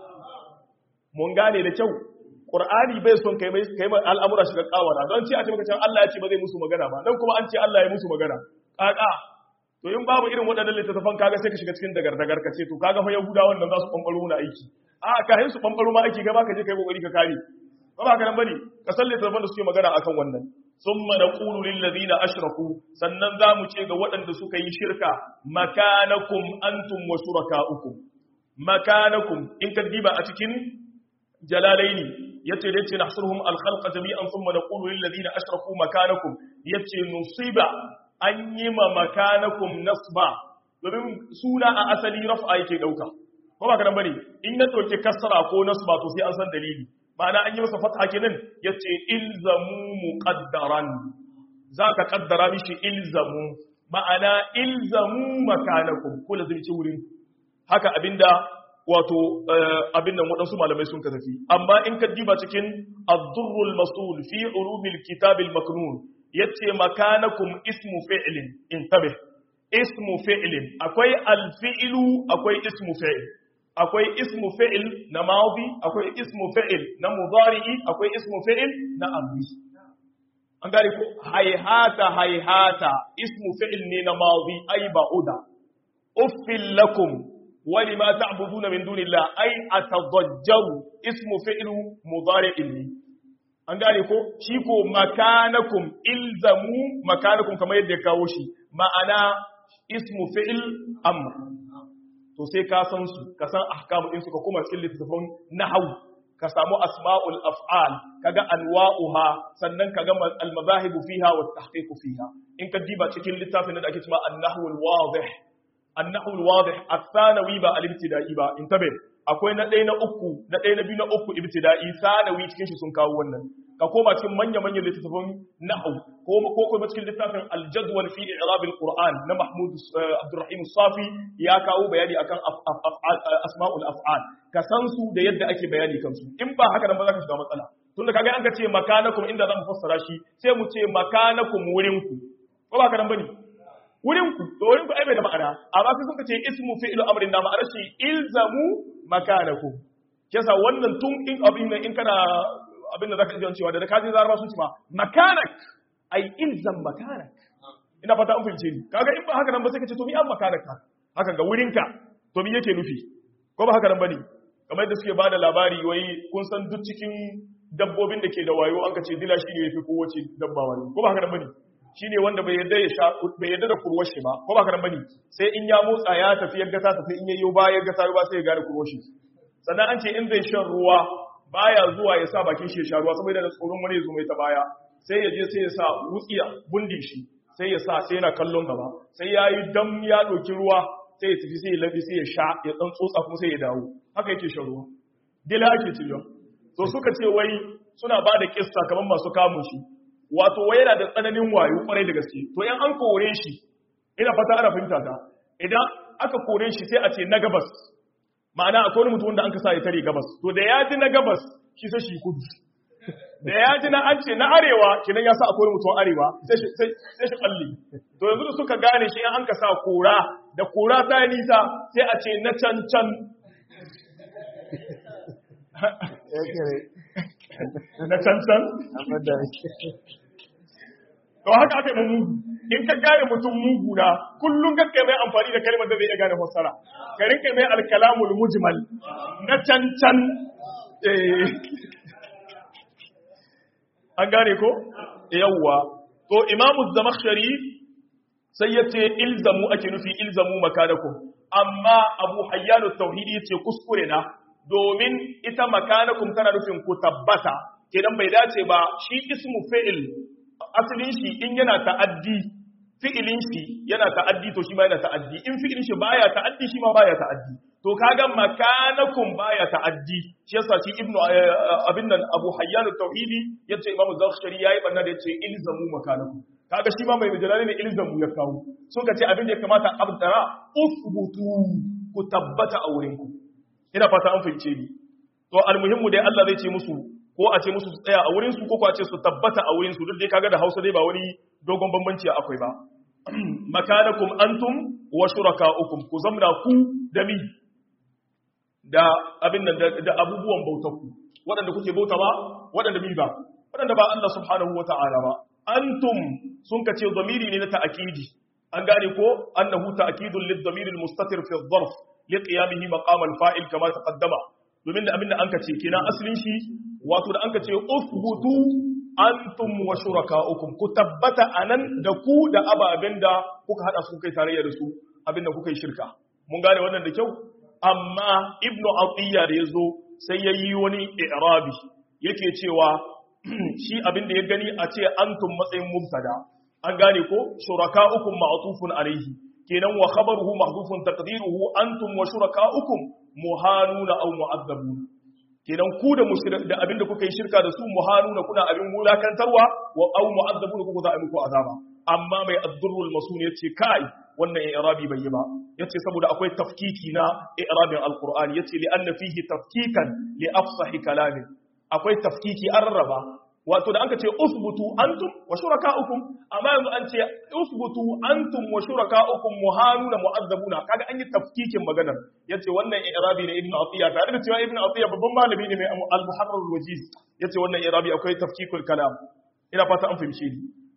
mun gane da kyau Qur'ani bai son kai mai kai al'amura shiga kawara don ce a ce maka cewa Allah ya ce ba zai musu magana ba dan kuma an ce Allah ya musu magana kaka to in babu irin waɗannan littattafan kaga sai ka shiga cikin dagar-dagar ka ce to kaga fa yahudawan nan za su ɓanɓaro na aiki a kayan su ɓanɓaro ma aiki gaba ka je kai kokari ka kare ba ba ka nan bane ka san littattafan da suke magana akan wannan summa naqulu lil ladina ashraku sannan za mu ce ga waɗanda suka yi shirka makanakum antum wa shurakaukum makanakum in ka diba a cikin jalalaini yace da yace nahsuruhum al khalqa jami'an thumma naqulu lil ladina ashraku makanakum yace nusiba an yi ma makanakum nasba domin suna a asali raf'a yake dauka ko ba kadan bane in na dauke kasra ko nasba to sai an san dalili ma'ana an yi masa fatha kenan yace ilzamu muqaddaran zaka kaddara mishi ilzamu ma'ana ilzamu makanakum ko lazimci wurin haka abinda wato abinda waɗansu malamai sun ka tafi amma in ka diba cikin ad-durrul masul fi ulumil kitabil maknun yace makanakum ismu fi'lin intabih ismu fi'lin akwai alfi'lu akwai ismu fi'l akwai ismu fi'l na madi akwai ismu fi'l na mudari'i akwai ismu fi'l na amri an gane ko hayhata hayhata ismu fi'l ne na madi ay ba'uda uffil lakum ولما تعبدون من دون الله أي أتضجر اسم فعل مضارع an gane ko shi ko makanakum ilzamu makanakum kamar yadda ya kawo shi ma'ana ismu fi'il amr to sai ka san su ka san ahkamu din su ka koma cikin littafin nahwu ka samu asma'ul af'al kaga anwa'uha sannan kaga al madahib fiha wa tahqiq fiha in ka diba cikin littafin da ake cewa an-nahwu al-wadih an-nahwu al-wadih ath-thanawi ba al-ibtida'i ba intabe akwai na ɗaya na uku na ɗaya na biyu na uku ibtida'i sanawi cikin shi sun kawo wannan ka koma cikin manya manyan littafin nahwu ko ko kuma cikin littafin al-jadwal fi i'rab al-qur'an na mahmud abdurrahim safi ya kawo bayani akan asma'ul af'al ka san su da yadda ake bayani kansu in ba haka nan ba za ka shiga matsala tunda kaga an ka ce makanakum inda zamu fassara shi sai mu ce makanakum wurinku ko ba haka nan bane wurinku to wurinku ai bai da ma'ana amma sai suka ce ismu fi'lu amrin na ma'anar shi ilzamu makanakum kisa wannan tun in abin nan in kana abin da zaka ji cewa da kaje zarba sun ce ma makanak ai ilzam makanak ina fata an fahimce ni kaga in ba haka nan ba sai ka ce to mi an makanak haka ga wurinka to mi yake nufi ko ba haka nan bane kamar yadda suke bada labari wai kun san duk cikin dabbobin da ke da wayo an ka ce dila shi ne yafi kowace dabba wayo ko ba haka nan bane shine wanda bai yadda ya sha bai yadda da kurwar shi ba ko ba haka nan bane sai in ya motsa ya tafi yadda ta tafi in yayyo ba yadda ta ba sai ya gane kurwar shi sannan an ce in zai shan ruwa baya zuwa ya sa bakin shi ya sha ruwa saboda da tsoron wani ya zo mai ta baya sai ya je sai ya sa wutsiya bundin shi sai ya sa sai yana kallon gaba sai ya yi dam ya ɗauki ruwa sai ya tafi sai ya lafi sai ya sha ya ɗan tsotsa kuma sai ya dawo haka yake shan ruwa dila ake ciyo to suka ce wai suna ba da kissa kamar masu kamun shi wato wai yana da tsananin wayo kwarai da gaske to yan an kore shi ina fata ana fahimta ta idan aka kore shi sai a ce na gabas ma'ana akwai wani mutum wanda an ka sa ya tare gabas to da ya ji na gabas shi sai shi kudu da ya ji na an ce na arewa kenan ya sa akwai mutum arewa sai shi kalli to yanzu da suka gane shi an ka sa kora da kora ta nisa sai a ce na can can na can can to haka aka yi mugu in ka gane mutum mugu na kullum ka kai mai amfani da kalmar da zai iya gane fassara ka rinka mai alkalamul mujmal na can can an gane ko yawwa to imamu zamakhshari sai ya ce ilzamu ake nufi ilzamu makanakum amma abu hayyanu tauhidi ya ce kuskure na domin ita makanakum tana nufin ku tabbata kenan bai dace ba shi ismu fi'il asalin shi in yana ta'addi fi'ilin shi yana ta'addi to shi ma yana ta'addi in fi'ilin shi baya ta'addi shi ma baya ta'addi to kaga makanakum baya ta'addi shi yasa shi ibnu abin nan abu hayyan tauhidi yace imamu zakhshari yayi banna da yace ilzamu makanakum kaga shi ma mai majalali ne ilzamu ya kawo sun ka ce abin da ya kamata abdara usbutu ku tabbata a wurin ku ina fata an fahimce ni to almuhimmu dai Allah zai ce musu ko a ce musu su tsaya a wurin su ko a ce su tabbata a wurin su duk dai kaga da Hausa dai ba wani dogon bambanci akwai ba makanakum antum wa shurakaukum ku zamna ku da mi da abin nan da abubuwan bautarku waɗanda kuke bauta ba waɗanda mi ba waɗanda ba Allah subhanahu wa ta'ala ba antum sun kace zamiri ne na ta'kidi an gane ko annahu ta'kidun lid-damir al-mustatir fi adh-dharf li qiyamihi maqam al-fa'il kama taqaddama domin da abin da an kace kenan asalin shi wato da an kace usbutu antum wa shurakaukum ku tabbata anan da ku da ababen da kuka hada su kai tarayya da su abin da kuka yi shirka mun gane wannan da kyau amma ibnu atiyya da yazo sai yayi wani i'rabi yake cewa shi abin da ya gani a ce antum matsayin mubtada an gane ko shurakaukum ma'tufun alayhi kenan wa khabaruhu mahdhufun taqdiruhu antum wa shurakaukum muhanuna aw mu'azzabuna kenan ku da mushrik da abin da kuka yi shirka da su muhanuna kuna abin mulakantarwa wa aw mu'azzabuna kuka za a muku azaba amma mai addurrul masun yace kai wannan i'rabi bai yi ba yace saboda akwai tafkiki na i'rabin alqur'ani yace li anna fihi tafkikan li afsahi kalamin akwai tafkiki an rarraba wato da anka ce usbutu antum wa shurakaukum amma yanzu an ce usbutu antum wa shurakaukum muhanuna mu'azzabuna kaga an yi tafkikin maganar yace wannan i'rabi ne ibnu atiya tare da cewa ibnu atiya babban malami ne mai al-muharrar al-wajiz yace wannan i'rabi akwai tafkikul kalam ina fata an fahimce ni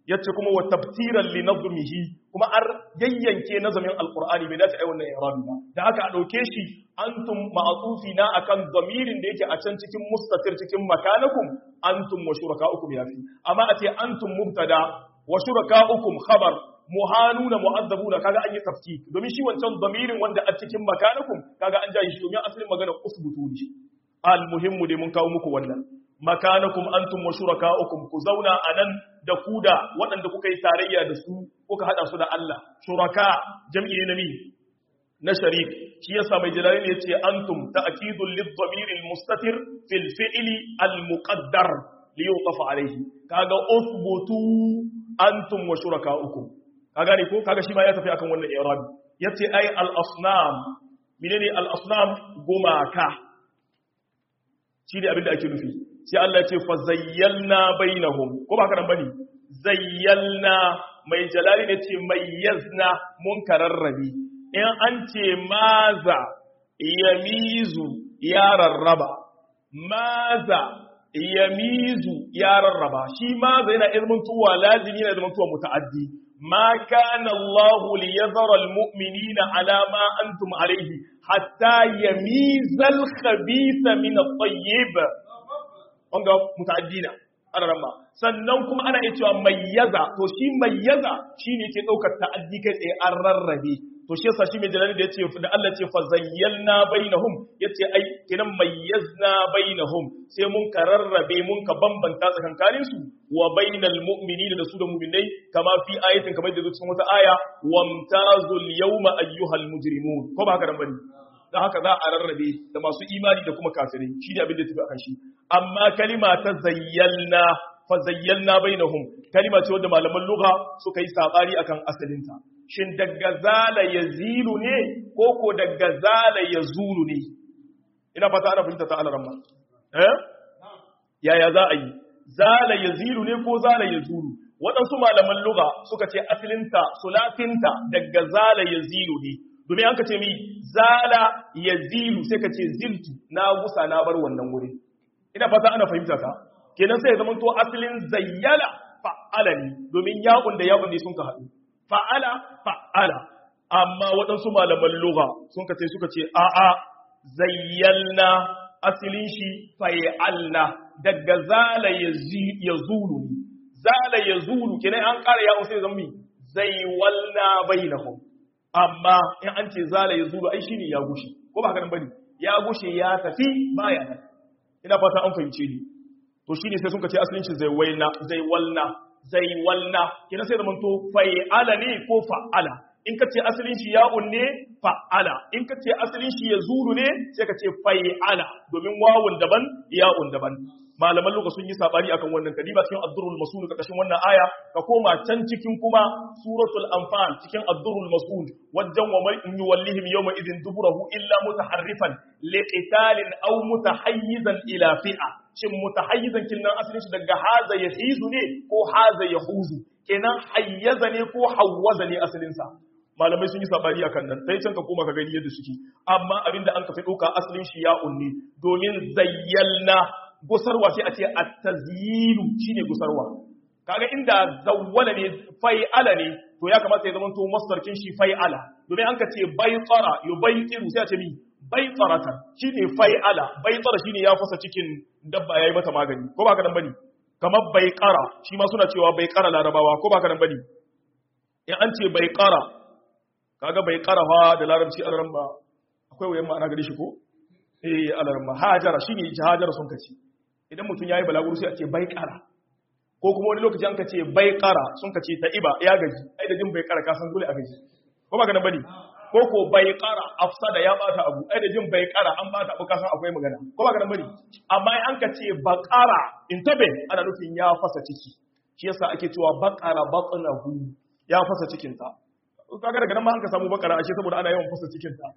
yace kuma wa tabtiran li nazmihi kuma ar yayyanke nazamin alqur'ani bai dace ai wannan i'rabi ba da haka a dauke shi antum ma'tufi na akan damirin da yake a can cikin mustatir cikin makanakum antum wa shurakaukum yafi amma a ce antum mubtada wa shurakaukum khabar muhanuna mu'azzabuna kaga an yi tafki domin shi wancan damirin wanda a cikin makanakum kaga an jayi shi domin asalin magana usbutu ne al muhimmu dai mun kawo muku wannan makanakum antum wa shurakaukum ku zauna anan da ku da waɗanda kuka yi tarayya da su kuka hada su da Allah shuraka jam'i ne nami na sharik shi yasa mai jalali ne yace antum ta'kidul lidhamir almustatir fil fi'li almuqaddar li yuqaf alayhi kaga uthbutu antum wa shurakaukum kaga ne ko kaga shi ma ya tafi akan wannan i'rabi yace ai al-asnam menene al-asnam gumaka shi ne abin da ake nufi sai Allah ya ce fa zayyalna bainahum ko ba karan bane zayyalna mai jalali ne ce mayyazna mun kararrabe in an ce maza yamizu ya rarraba maza yamizu ya rarraba shi maza yana izmin tuwa lazimi yana izmin tuwa muta'addi ما كان الله ليذر المؤمنين على ما أنتم عليه حتى يميز الخبيث من الطيب wanga muta'addina ana ramma sannan kuma ana iya cewa mayyaza to shi mayyaza shine ke daukar ta'addi kai tsaye an rarrabe to shi yasa shi mai jalali da yace da Allah ce fa zayyalna bainahum yace ai kinan mayyazna bainahum sai mun ka rarrabe mun ka bambanta tsakankanin su wa bainal mu'minina da su da mu'minai kama fi ayatin kamar da cikin wata aya wamtazul yawma ayyuhal mujrimun ko ba haka nan bane dan haka za a rarrabe da masu imani da kuma kafirai shi ne abin da tafi akan shi amma kalima ta zayyalna fa zayyalna bainahum kalima ce wadda malaman lugha suka yi sabari akan asalinta shin daga zala yazilu ne ko ko daga zala yazulu ne ina fata ana fahimta ta alaramma eh yaya za a yi zala yazilu ne ko zala yazulu waɗansu malaman lugha suka ce asalinta sulafinta daga zala yazilu ne domin an ka ce mi zala yazilu sai ka ce ziltu na gusa na bar wannan wuri ina fata ana fahimta ta kenan sai ya zama to asalin zayyala fa'ala ne domin ya'un da ya'un ne sun ka haɗu fa'ala fa'ala amma waɗansu malaman lugha sun ka ce suka ce a'a zayyalna asalin shi fa'alna daga zala yazulu ne zala yazulu kenan an ƙara ya'un sai zama mi zaywalna bainahum amma in an ce zala yazulu ai shine ya gushe ko ba haka nan bane ya gushe ya tafi baya nan ina fata an fahimce ni to shine sai sun ce asalin shi zai waina zai walna zai walna kina sai zaman to fa'ala ne ko fa'ala in ka ce asalin shi ya'un ne fa'ala in ka ce asalin shi yazuru ne sai ka ce fa'ala domin wawun daban ya'un daban malaman luka sun yi sabani akan wannan kadiba cikin ad-durrul masul karkashin wannan aya ka koma can cikin kuma suratul anfal cikin ad-durrul masul wajen wa man yuwallihim yawma idin duburahu illa mutaharrifan liqitalin aw mutahayyizan ila fi'a shin mutahayyizan kinnan asalin shi daga haza yahizu ne ko haza yahuzu kenan hayyaza ne ko hawwaza ne asalin sa malamai sun yi sabani akan nan sai can ka koma ka gani yadda suke amma abinda an ka fi ɗauka asalin shi ya unni domin zayyalna gusarwa sai a ce at-tazyilu shine gusarwa kaga inda zawwala ne fai'ala ne to ya kamata ya zama to masdarkin shi fai'ala domin an ka ce baytara yubaytiru sai a ce mi baytaratan shine fai'ala baytara shine ya fasa cikin dabba yayi mata magani ko ba ka nan bane kamar baiqara shi ma suna cewa baiqara larabawa ko ba ka nan bane in an ce baiqara kaga baiqara fa da larabci alaramba akwai wayan ma'ana gare shi ko eh alaramba hajara shine hajara sun kace idan mutum yayi balaguro sai a ce baiqara ko kuma wani lokaci an kace baiqara sun kace ta iba ya gaji ai da jin baiqara ka san dole a gaji ko ba ka nan bane ko ko baiqara afsada ya bata abu ai da jin baiqara an bata abu ka san akwai magana ko ba ka nan bane amma an kace baqara intabe ana nufin ya fasa ciki shi yasa ake cewa baqara batnahu ya fasa cikin ta kaga daga nan ma an ka samu bakara ashe saboda ana yawan fasa cikin ta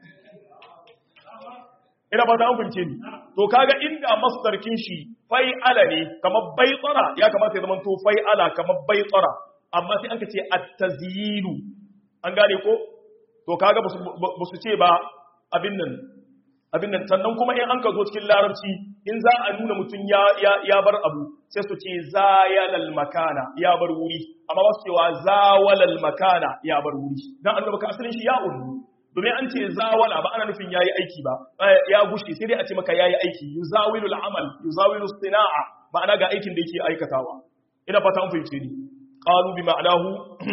ina ba ta an fince ni to kaga inda masdarkin shi fai'ala ne kamar baitsara ya kamata ya zama to fai'ala kamar baitsara amma sai an ka ce at-tazyilu an gane ko to kaga ba su ce ba abin nan abin nan sannan kuma in an ka zo cikin larabci in za a nuna mutum ya ya ya bar abu sai su ce zayalal makana ya bar wuri amma ba su cewa zawalal makana ya bar wuri dan annabi ka asalin shi ya ulu domin an ce zawala ba ana nufin yayi aiki ba ya gushi sai dai a ce maka yayi aiki yuzawilul amal yuzawilu sina'a ma'ana ga aikin da yake aikatawa ina fata an fahimce ni qalu bi ma'anahu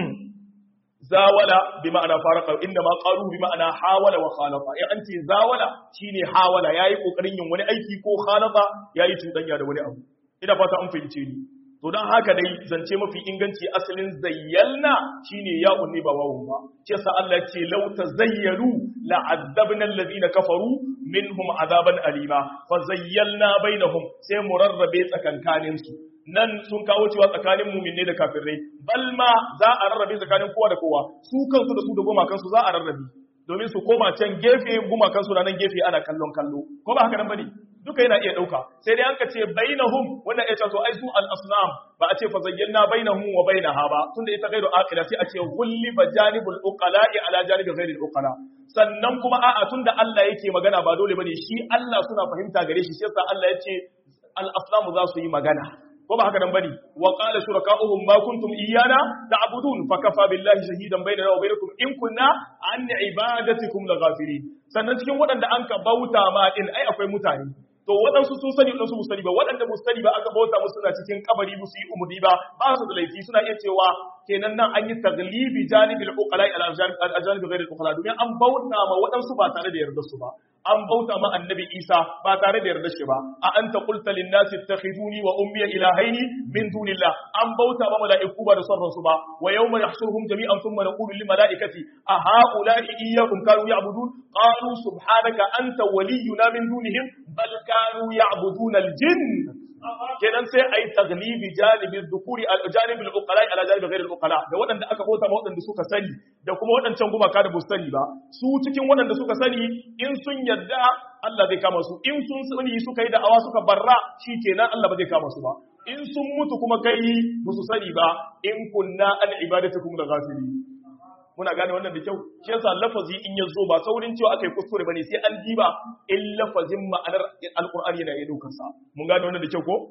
zawala bi ma'ana farqa inda ma qalu bi ma'ana hawala wa khalafa in an ce zawala shine hawala yayi kokarin yin wani aiki ko khalafa yayi tudanya da wani abu ina fata an fahimce ni to dan haka dai zance mafi inganci asalin zayyalna shine ya unni ba wawun ba ce sa Allah ce law tazayyalu la'adzabna alladhina kafaru minhum azaban alima fa zayyalna bainahum sai mu rarrabe tsakankanin su nan sun kawo cewa tsakanin muminne da kafirai bal ma za a rarrabe tsakanin kowa da kowa su kansu da su da goma kansu za a rarrabe domin su koma can gefe goma kansu na nan gefe ana kallon kallo ko ba haka nan bane duka yana iya dauka sai dai an ka ce bainahum wannan ya ce to ai su al asnam ba a ce fa zayyana bainahum wa bainaha ba tunda ita gairu aqila sai a ce ghulliba janibul uqala'i ala janibi ghairil uqala sannan kuma a'a tunda Allah yake magana ba dole bane shi Allah suna fahimta gare shi sai yasa Allah ya ce al asnam za su yi magana ko ba haka nan bane wa qala shuraka'uhum ma kuntum iyyana ta'budun fa kafa billahi shahidan bainana wa bainakum in kunna an ibadatikum laghafirin sannan cikin waɗanda an ka bauta ma din ai akwai mutane to waɗansu sun sani waɗansu mu sani ba waɗanda mu sani ba aka bauta musu suna cikin kabari musu yi umuri ba ba su da laifi suna iya cewa kenan nan an yi taglibi janibil uqala ala janibi ghairi uqala domin an bauta ma waɗansu ba tare da yarda su ba an bauta ma annabi Isa ba tare da yarda shi ba a anta qulta lin nasi ittakhiduni wa ummi ilahaini min dunillah an bauta ma malaiku ba da son su ba wa yawma yahshuruhum jami'an thumma naqulu lil malaikati a haula'i iyyakum kanu ya'budun qalu subhanaka anta waliyuna min dunihim bal kanu ya'buduna al jinn kenan sai ai taglibi janibi dhukuri al janibi al uqala ala janibi ghayr al uqala da waɗanda aka bauta ma waɗanda suka sani da kuma waɗancan gumaka da bu sani ba su cikin waɗanda suka sani in sun yadda Allah zai kama su in sun sani suka yi da'awa suka barra shikenan Allah ba zai kama su ba in sun mutu kuma kai ba su sani ba in kunna an ibadatukum la ghafili muna gane wannan da kyau shi yasa lafazi in ya zo ba saurin cewa aka yi kuskure bane sai an diba in lafazin ma'anar alqur'ani yana iya daukar sa mun gane wannan da kyau ko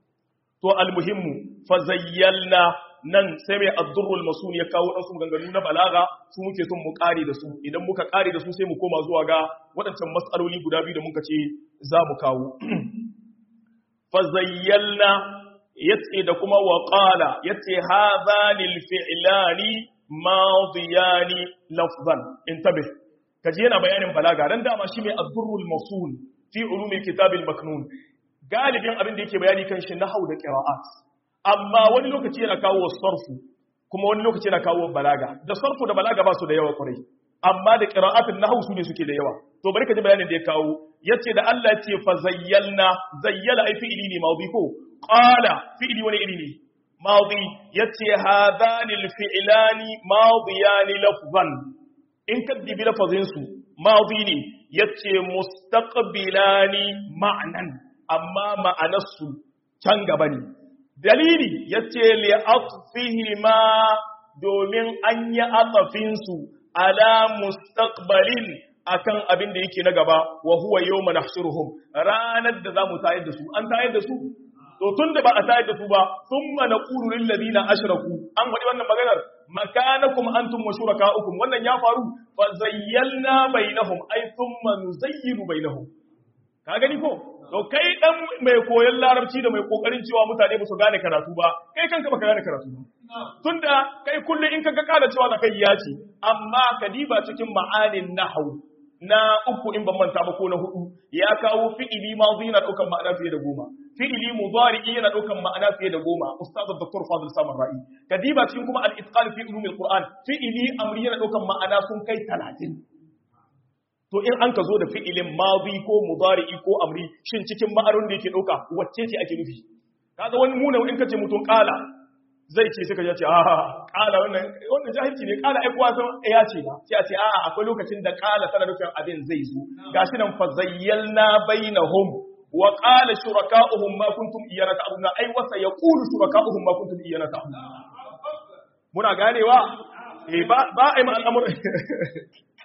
to almuhimmu fa zayyalna nan sai mai addurrul masun ya kawo dan su ganganu na balaga su muke son mu kare da su idan muka kare da su sai mu koma zuwa ga waɗancan mas'aloli guda biyu da muka ce za mu kawo fa zayyalna yace da kuma wa qala yace hadhani alfi'lani madiyani lafzan intabih kaji yana bayanin balaga dan dama shi mai addurrul masun fi ulumil kitabil maknun galibin abin da yake bayani kan shi nahau da qira'at amma wani lokaci yana kawo sarfu kuma wani lokaci yana kawo balaga da sarfu da balaga ba su da yawa kwarai amma da qira'atul nahwu su ne suke da yawa to bari ka ji bayanin da ya kawo yace da Allah ce fa zayyalna zayyala ai fi'ili ne mawdi ko qala fi'ili wani iri ne mawdi yace hadani alfi'lani mawdiyani lafzan in ka dibi lafazin su mawdi ne yace mustaqbilani ma'nan amma ma'anarsu can gaba ne dalili yace li atfihima domin an yi atsafinsu ala mustaqbalin akan abin da yake na gaba wa huwa yawma nahshuruhum ranar da zamu tayar da su an tayar da su to tunda ba a tayar da su ba thumma naqulu lil ladina ashraku an wadi wannan maganar makanakum antum wa shurakaukum wannan ya faru fa zayyalna bainahum ay thumma nuzayyiru bainahum ka gani ko to kai dan mai koyon larabci da mai kokarin cewa mutane ba su gane karatu ba kai kanka baka gane karatu ba tunda kai kullum in kaga kada cewa zakai ya ce amma kadiba cikin ma'anin nahwu na uku in ban manta ba ko na hudu ya kawo fi'ili madhi yana daukan ma'ana fiye da goma fi'ili mudari yana daukan ma'ana fiye da goma ustaz dr fadil samar ra'i kadiba cikin kuma al-itqan fi ulum al-quran fi'ili amri yana daukan ma'ana sun kai 30 to in an ka zo da fi'ilin madhi ko mudari ko amri shin cikin ma'anar da yake dauka wacce ce ake nufi kaga wani muna in kace mutum kala zai ce suka ya ce a kala wannan wannan jahilci ne kala ai kowa san ya ce ba sai a ce a akwai lokacin da kala tana nufin abin zai zo gashi nan fa zayyalna bainahum wa qala shuraka'uhum ma kuntum iyana ta'buduna ai wa sayaqulu shuraka'uhum ma kuntum iyana ta'buduna muna ganewa eh ba ba ai ma al'amur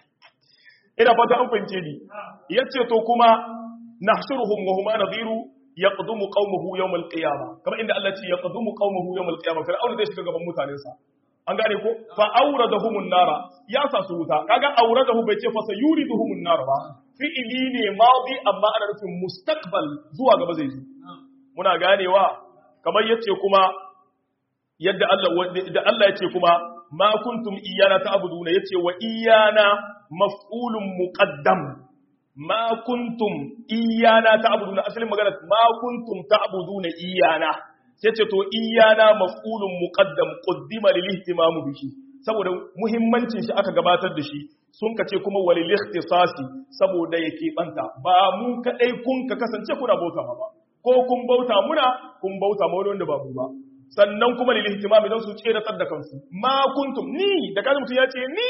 ina fata an fahimce ni yace to kuma nahshuruhum wa huma nadhiru yaqdumu qaumahu yawm al-qiyamah kamar inda Allah ya ce yaqdumu qaumahu yawm al-qiyamah fir'auna zai shiga gaban mutanensa an gane ko fa awradahumun nara ya sa su wuta kaga awradahu bai ce fa sayuriduhumun nar ba fi'ili ne madi amma ana nufin mustaqbal zuwa gaba zai zo muna ganewa kamar yace kuma yadda Allah da Allah yace kuma ma kuntum iyana ta'buduna yace wa iyana maf'ulun muqaddam ma kuntum iyana ta'buduna asalin magana ma kuntum ta'buduna iyana sai ce to iyana maf'ulun muqaddam qaddima lil ihtimam bihi saboda muhimmancin shi aka gabatar da shi sun kace kuma walil ikhtisasi saboda yake banta ba mu kadai kun ka kasance kuna bauta ba ko kun bauta muna kun bauta ma wani wanda ba mu ba sannan kuma lil ihtimam idan su tsere da kansu ma kuntum ni da kaji mutum ya ce ni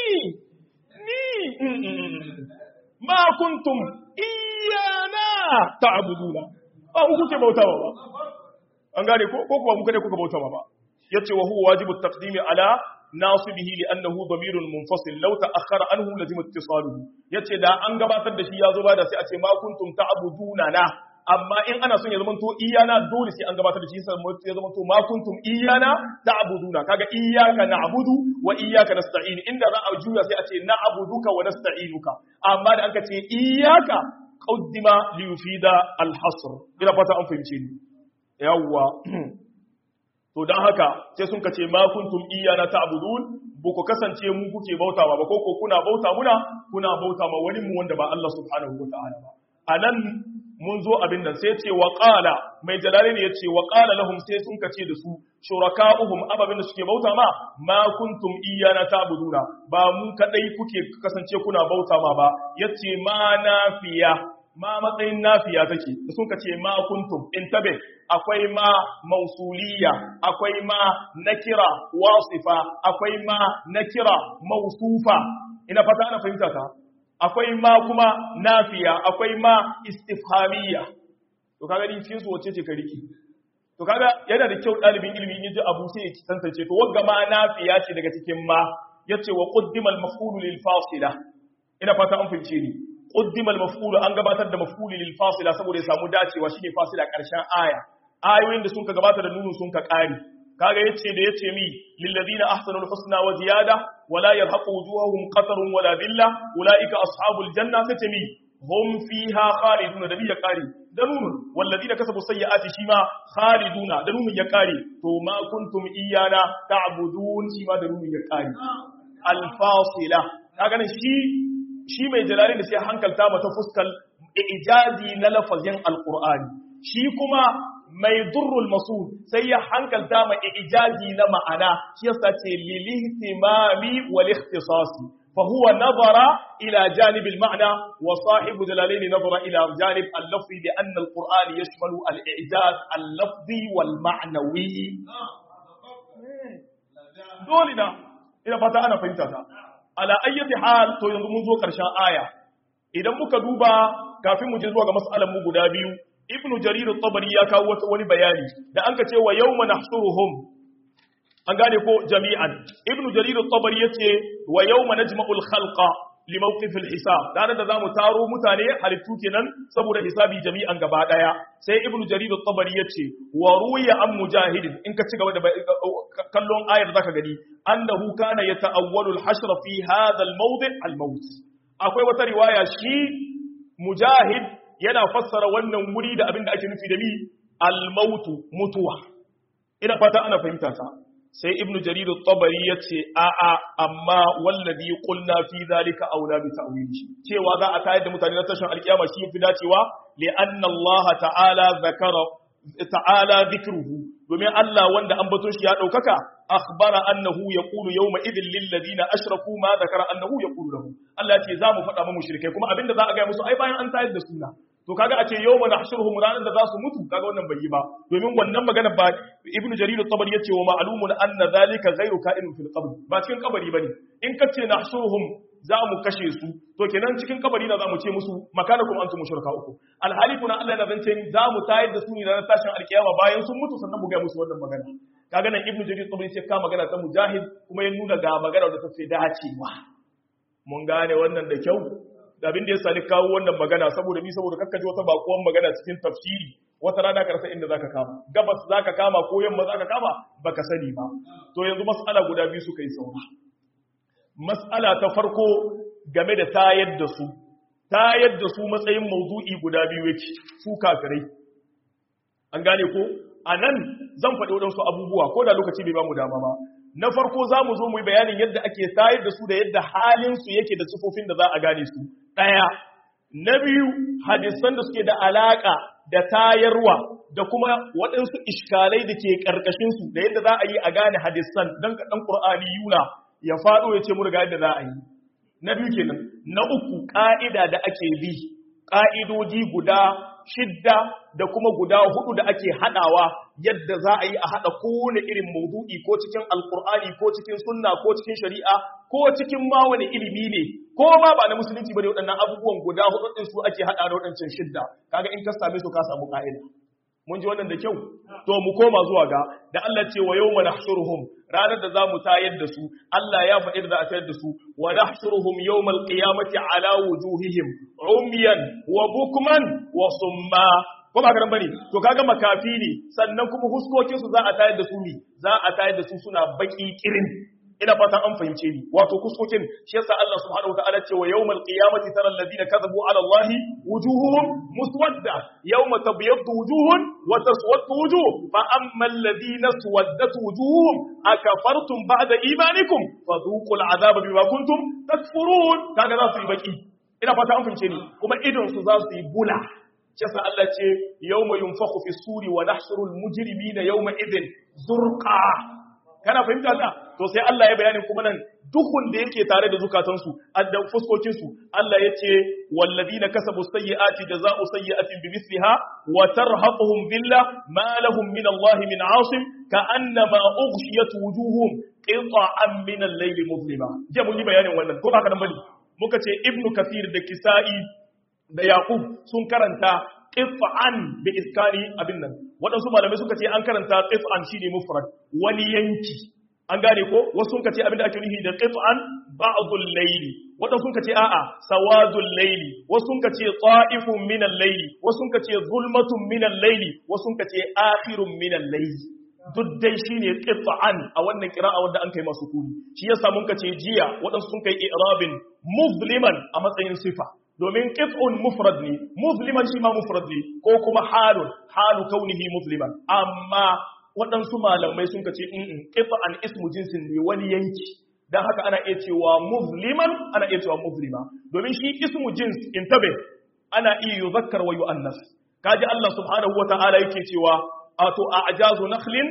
ni ma kuntum iyana ta'buduna ba ku kuke bautawa ba an gane ko ko kuma muka ne kuka bauta ba yace wa huwa wajibu taqdimi ala nasibihi li'annahu damirun munfasil law ta'akhkhara anhu lazima ittisaluhu yace da an gabatar da shi yazo ba da sai a ce ma kuntum ta'buduna na amma in ana son ya zama to iyana dole sai an gabatar da shi sai ya zama to ma kuntum iyana ta'buduna kaga iyyaka na'budu wa iyyaka nasta'in inda za a juya sai a ce na'buduka wa nasta'inuka amma da anka ce iyyaka qaddima li yufida al-hasr ina fata an fahimce ni yawwa to dan haka sai sun kace ma kuntum iyana ta'budun bu ku kasance mu kuke bautawa ba ko ko kuna bauta muna kuna bauta ma wani mu wanda ba Allah subhanahu wataala ba anan mun zo abin nan sai ce wa qala mai jalali ne yace wa qala lahum sai sun kace da su shuraka'uhum ababin da suke bauta ma ma kuntum iyana ta'buduna ba mu kadai kuke kasance kuna bauta ma ba yace ma nafiya ma matsayin nafiya take da sun ce ma kuntum intabe akwai ma mausuliya akwai ma nakira wasifa akwai ma nakira mausufa ina fata ana fahimta ta akwai ma kuma nafiya akwai ma istifhamiyya to kaga din cikin su wace ce ka riki to kaga yana da kyau dalibin ilimi in ji abu sai ya tantance to wagga ma nafiya ce daga cikin ma yace wa qaddima al-maf'ul lil fasila ina fata an fahimce ni qaddima al-maf'ul an gabatar da maf'ul lil fasila saboda ya samu dacewa shine fasila karshen aya ayoyin da sun ka gabata da nunun sun ka kare kaga yace da yace mi lil ladina ahsanul husna wa ziyada wala yarhaqu wujuhahum qatarun wala dhilla ulaika ashabul janna sace mi hum fiha khalidun da biya kare da nunun wal ladina kasabu sayyiati shima khaliduna da nunun ya kare to ma kuntum iyana ta'budun shima da nunun ya kare al fasila kaga nan shi shi mai jalali da sai hankalta mata fuskal ijazi na lafazin alqur'ani shi kuma mai durrul masul sai ya hankalta ma ijazi na ma'ana shi yasa ce lil ihtimami wal ikhtisasi fa huwa nazara ila janib al ma'na wa sahibu jalalain nazara ila janib al lafzi bi anna al qur'an yashmalu al ijaz al lafzi wal ma'nawi dole na ina fata ana fahimta ta ala ayyati hal to yanzu mun zo karshen aya idan muka duba kafin mu je zuwa ga mas'alan mu guda biyu ibnu jarir at-tabari ya kawo wani bayani da an ka ce wa yawma nahsuruhum an gane ko jami'an ibnu jarir at-tabari yace wa yawma najma'u al-khalqa li mawqif al-hisab dan da zamu taro mutane halittu kenan saboda hisabi jami'an gaba daya sai ibnu jarir at-tabari yace wa ruya an mujahidin in ka ci gaba da kallon ayar zaka gani annahu kana yata'awwalu al-hashr fi hadha al-mawdi' al-maut akwai wata riwaya shi mujahid yana fassara wannan wuri da abin da ake nufi da ni al-mautu mutuwa ina fata ana fahimta ta sai ibnu jarir at-tabari yace a a amma wallazi qulna fi zalika aula bi ta'wili cewa za a tayar da mutane na tashin alkiyama shi yafi dacewa li anna Allah ta'ala zakara ta'ala dhikruhu domin Allah wanda an bato shi ya daukaka akhbara annahu yaqulu yawma idhil lil ladina ashraku ma zakara annahu yaqulu lahum Allah ce za mu faɗa mu mushrikai kuma abinda za a ga musu ai bayan an tayar da suna to kaga a ce yawma nahshuruhum ranan da za su mutu kaga wannan bai yi ba domin wannan magana ba ibnu jarir at-tabari yace wa ma'lumun anna zalika ghayru ka'inun fil qabr ba cikin kabari bane in kace nahshuruhum za mu kashe su to kenan cikin kabari na za mu ce musu makanakum antum mushrika uku alhali kuna Allah na zance za mu tayar da su ne ranar tashin alkiyama bayan sun mutu sannan mu ga musu wannan magana kaga nan ibnu jarir tabari sai ka magana ta mujahid kuma ya nuna ga magana da ta fi dacewa mun gane wannan da kyau da abin da ya sani kawo wannan magana saboda mi saboda kakkaji wata bakuwan magana cikin tafsiri wata rana ka rasa inda zaka kama gabas zaka kama ko yamma zaka kama baka sani ba to yanzu mas'ala guda biyu suka yi saura mas'ala ta farko game da tayar da su tayar da su matsayin mawdu'i guda biyu yake su kafirai an gane ko anan zan faɗi waɗansu abubuwa ko da lokaci bai ba mu dama ba na farko za mu zo mu yi bayanin yadda ake tayar da su da yadda halinsu yake da sifofin da za a gane su ɗaya na biyu hadisan da suke da alaƙa da tayarwa da kuma waɗansu iskalai da ke ƙarƙashinsu da yadda za a yi a gane hadisan don kaɗan ƙur'ani yuna ya faɗo ya ce mu riga yadda za a yi na biyu kenan na uku ƙa'ida da ake bi ƙa'idoji guda shidda da kuma guda hudu da ake haɗawa yadda za a yi a haɗa kowane irin maudu'i ko cikin alkur'ani ko cikin sunna ko cikin shari'a ko cikin ma wani ilimi ne ko ma ba na musulunci ba ne waɗannan abubuwan guda hudu ɗin su ake haɗa da waɗancan shidda kaga in ka same su ka samu ƙa'ida mun ji wannan da kyau to mu koma zuwa ga da Allah ce wa yawma nahshuruhum ranar da zamu tayar da su Allah ya faɗi da za a tayar da su wa nahshuruhum yawmal qiyamati ala wujuhihim umyan wa bukman wa summa ko ba garan bane to kaga makafi ne sannan kuma huskokin su za a tayar da su ne za a tayar da su suna baki kirin ina fatan an fahimce ni wato kuskokin shi yasa Allah subhanahu wataala ce wa yawmal qiyamati tara alladhina kadhabu ala allahi wujuhuhum muswadda yawma tabyaddu wujuhun wa taswaddu wujuh fa amma alladhina swaddat wujuhum akafartum ba'da imanikum fadhuqul adhaba bima kuntum takfurun kaga za su yi baki ina fata an fahimce ni kuma idon su za su yi bula yasa Allah ce yawma yunfakhu fi suri wa nahshurul mujrimina yawma idhin zurqa kana fahimta ta to sai Allah ya bayanin kuma nan dukun da yake tare da zukatansu da fuskokinsu Allah ya ce walladina kasabu sayyi'ati jazaa'u sayyi'atin bimithliha wa tarhaquhum billah ma lahum min Allah min 'asim ka'annama ughshiyat wujuhum qita'an min al-layli muzlima je mun yi bayanin wannan ko haka nan bane muka ce ibnu kathir da kisa'i da yaqub sun karanta qit'an bi iskani abin nan waɗansu malamai suka ce an karanta qit'an shine mufrad wani yanki an gane ko wasu sun ce abin da ake nufi da qit'an ba'dul layli waɗansu sun ce a'a sawadul layli wasu sun ce ta'ifun min al-layli wasu sun ce zulmatun min al-layli wasu sun ce akhirun min al-layli duk dai shine qit'an a wannan qira'a wanda an kai masu kuni shi yasa mun ce jiya waɗansu sun kai i'rabin muzliman a matsayin sifa domin qit'un mufrad ne musliman shi ma mufrad ne ko kuma halun halu kaunihi musliman amma waɗansu malamai sun kace in qit'an ismu jinsin ne wani yanki dan haka ana iya cewa musliman ana iya cewa muslima domin shi ismu jins intabe ana iya yuzakkar wa yu'annas kaji Allah subhanahu wata'ala yake cewa ato a'jazu nakhlin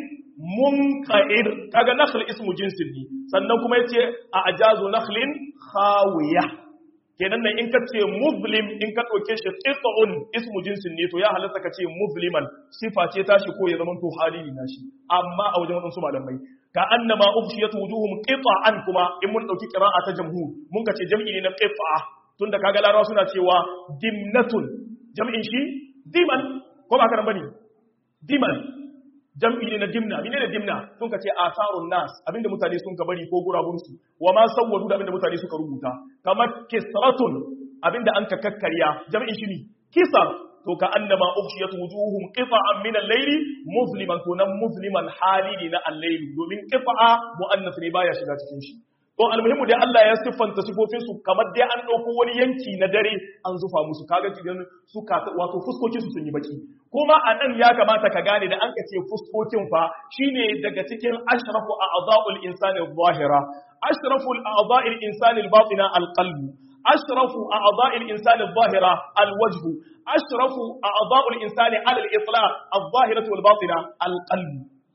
munqa'ir kaga nakhl ismu jinsin ne sannan kuma yace a'jazu nakhlin khawiyah kenan nan in ka ce muslim in ka ɗauke shi qit'un ismu jinsin ne to ya halatta ka ce musliman sifa ce tashi ko ya zama to halili na shi amma a wajen wadansu malamai ka annama ubshiyat wujuhum qit'an kuma in mun dauki qira'a ta jamhur mun ka ce jam'i ne na qit'a tunda kaga larawa suna cewa dimnatun jam'in shi diman ko ba ka bane diman jam'i ne na dimna mene ne dimna sun ka ce asarun nas abinda mutane sun ka bari ko gurabunsu wa ma sawwadu da abinda mutane suka rubuta kamar kisratun abinda an ka kakkarya jam'in shi ne kisar to ka annama ukhshiyat wujuhum qita'an min al-layli musliman to nan musliman hali ne na al-layli domin qita'a muannas ne baya shiga cikin shi to almuhimu dai Allah ya siffanta sifofin su kamar dai an dauko wani yanki na dare an zufa musu kaga idan suka wato fuskokin su sun yi baki kuma a nan ya kamata ka gane da an ka ce fuskokin fa shine daga cikin ashrafu a'dha'ul insani adh-dhahira ashrafu a'dha'il insani al-batina al-qalb ashrafu a'dha'il insani adh-dhahira al-wajh ashrafu a'dha'ul insani ala al-itlaq adh-dhahiratu wal-batina al-qalb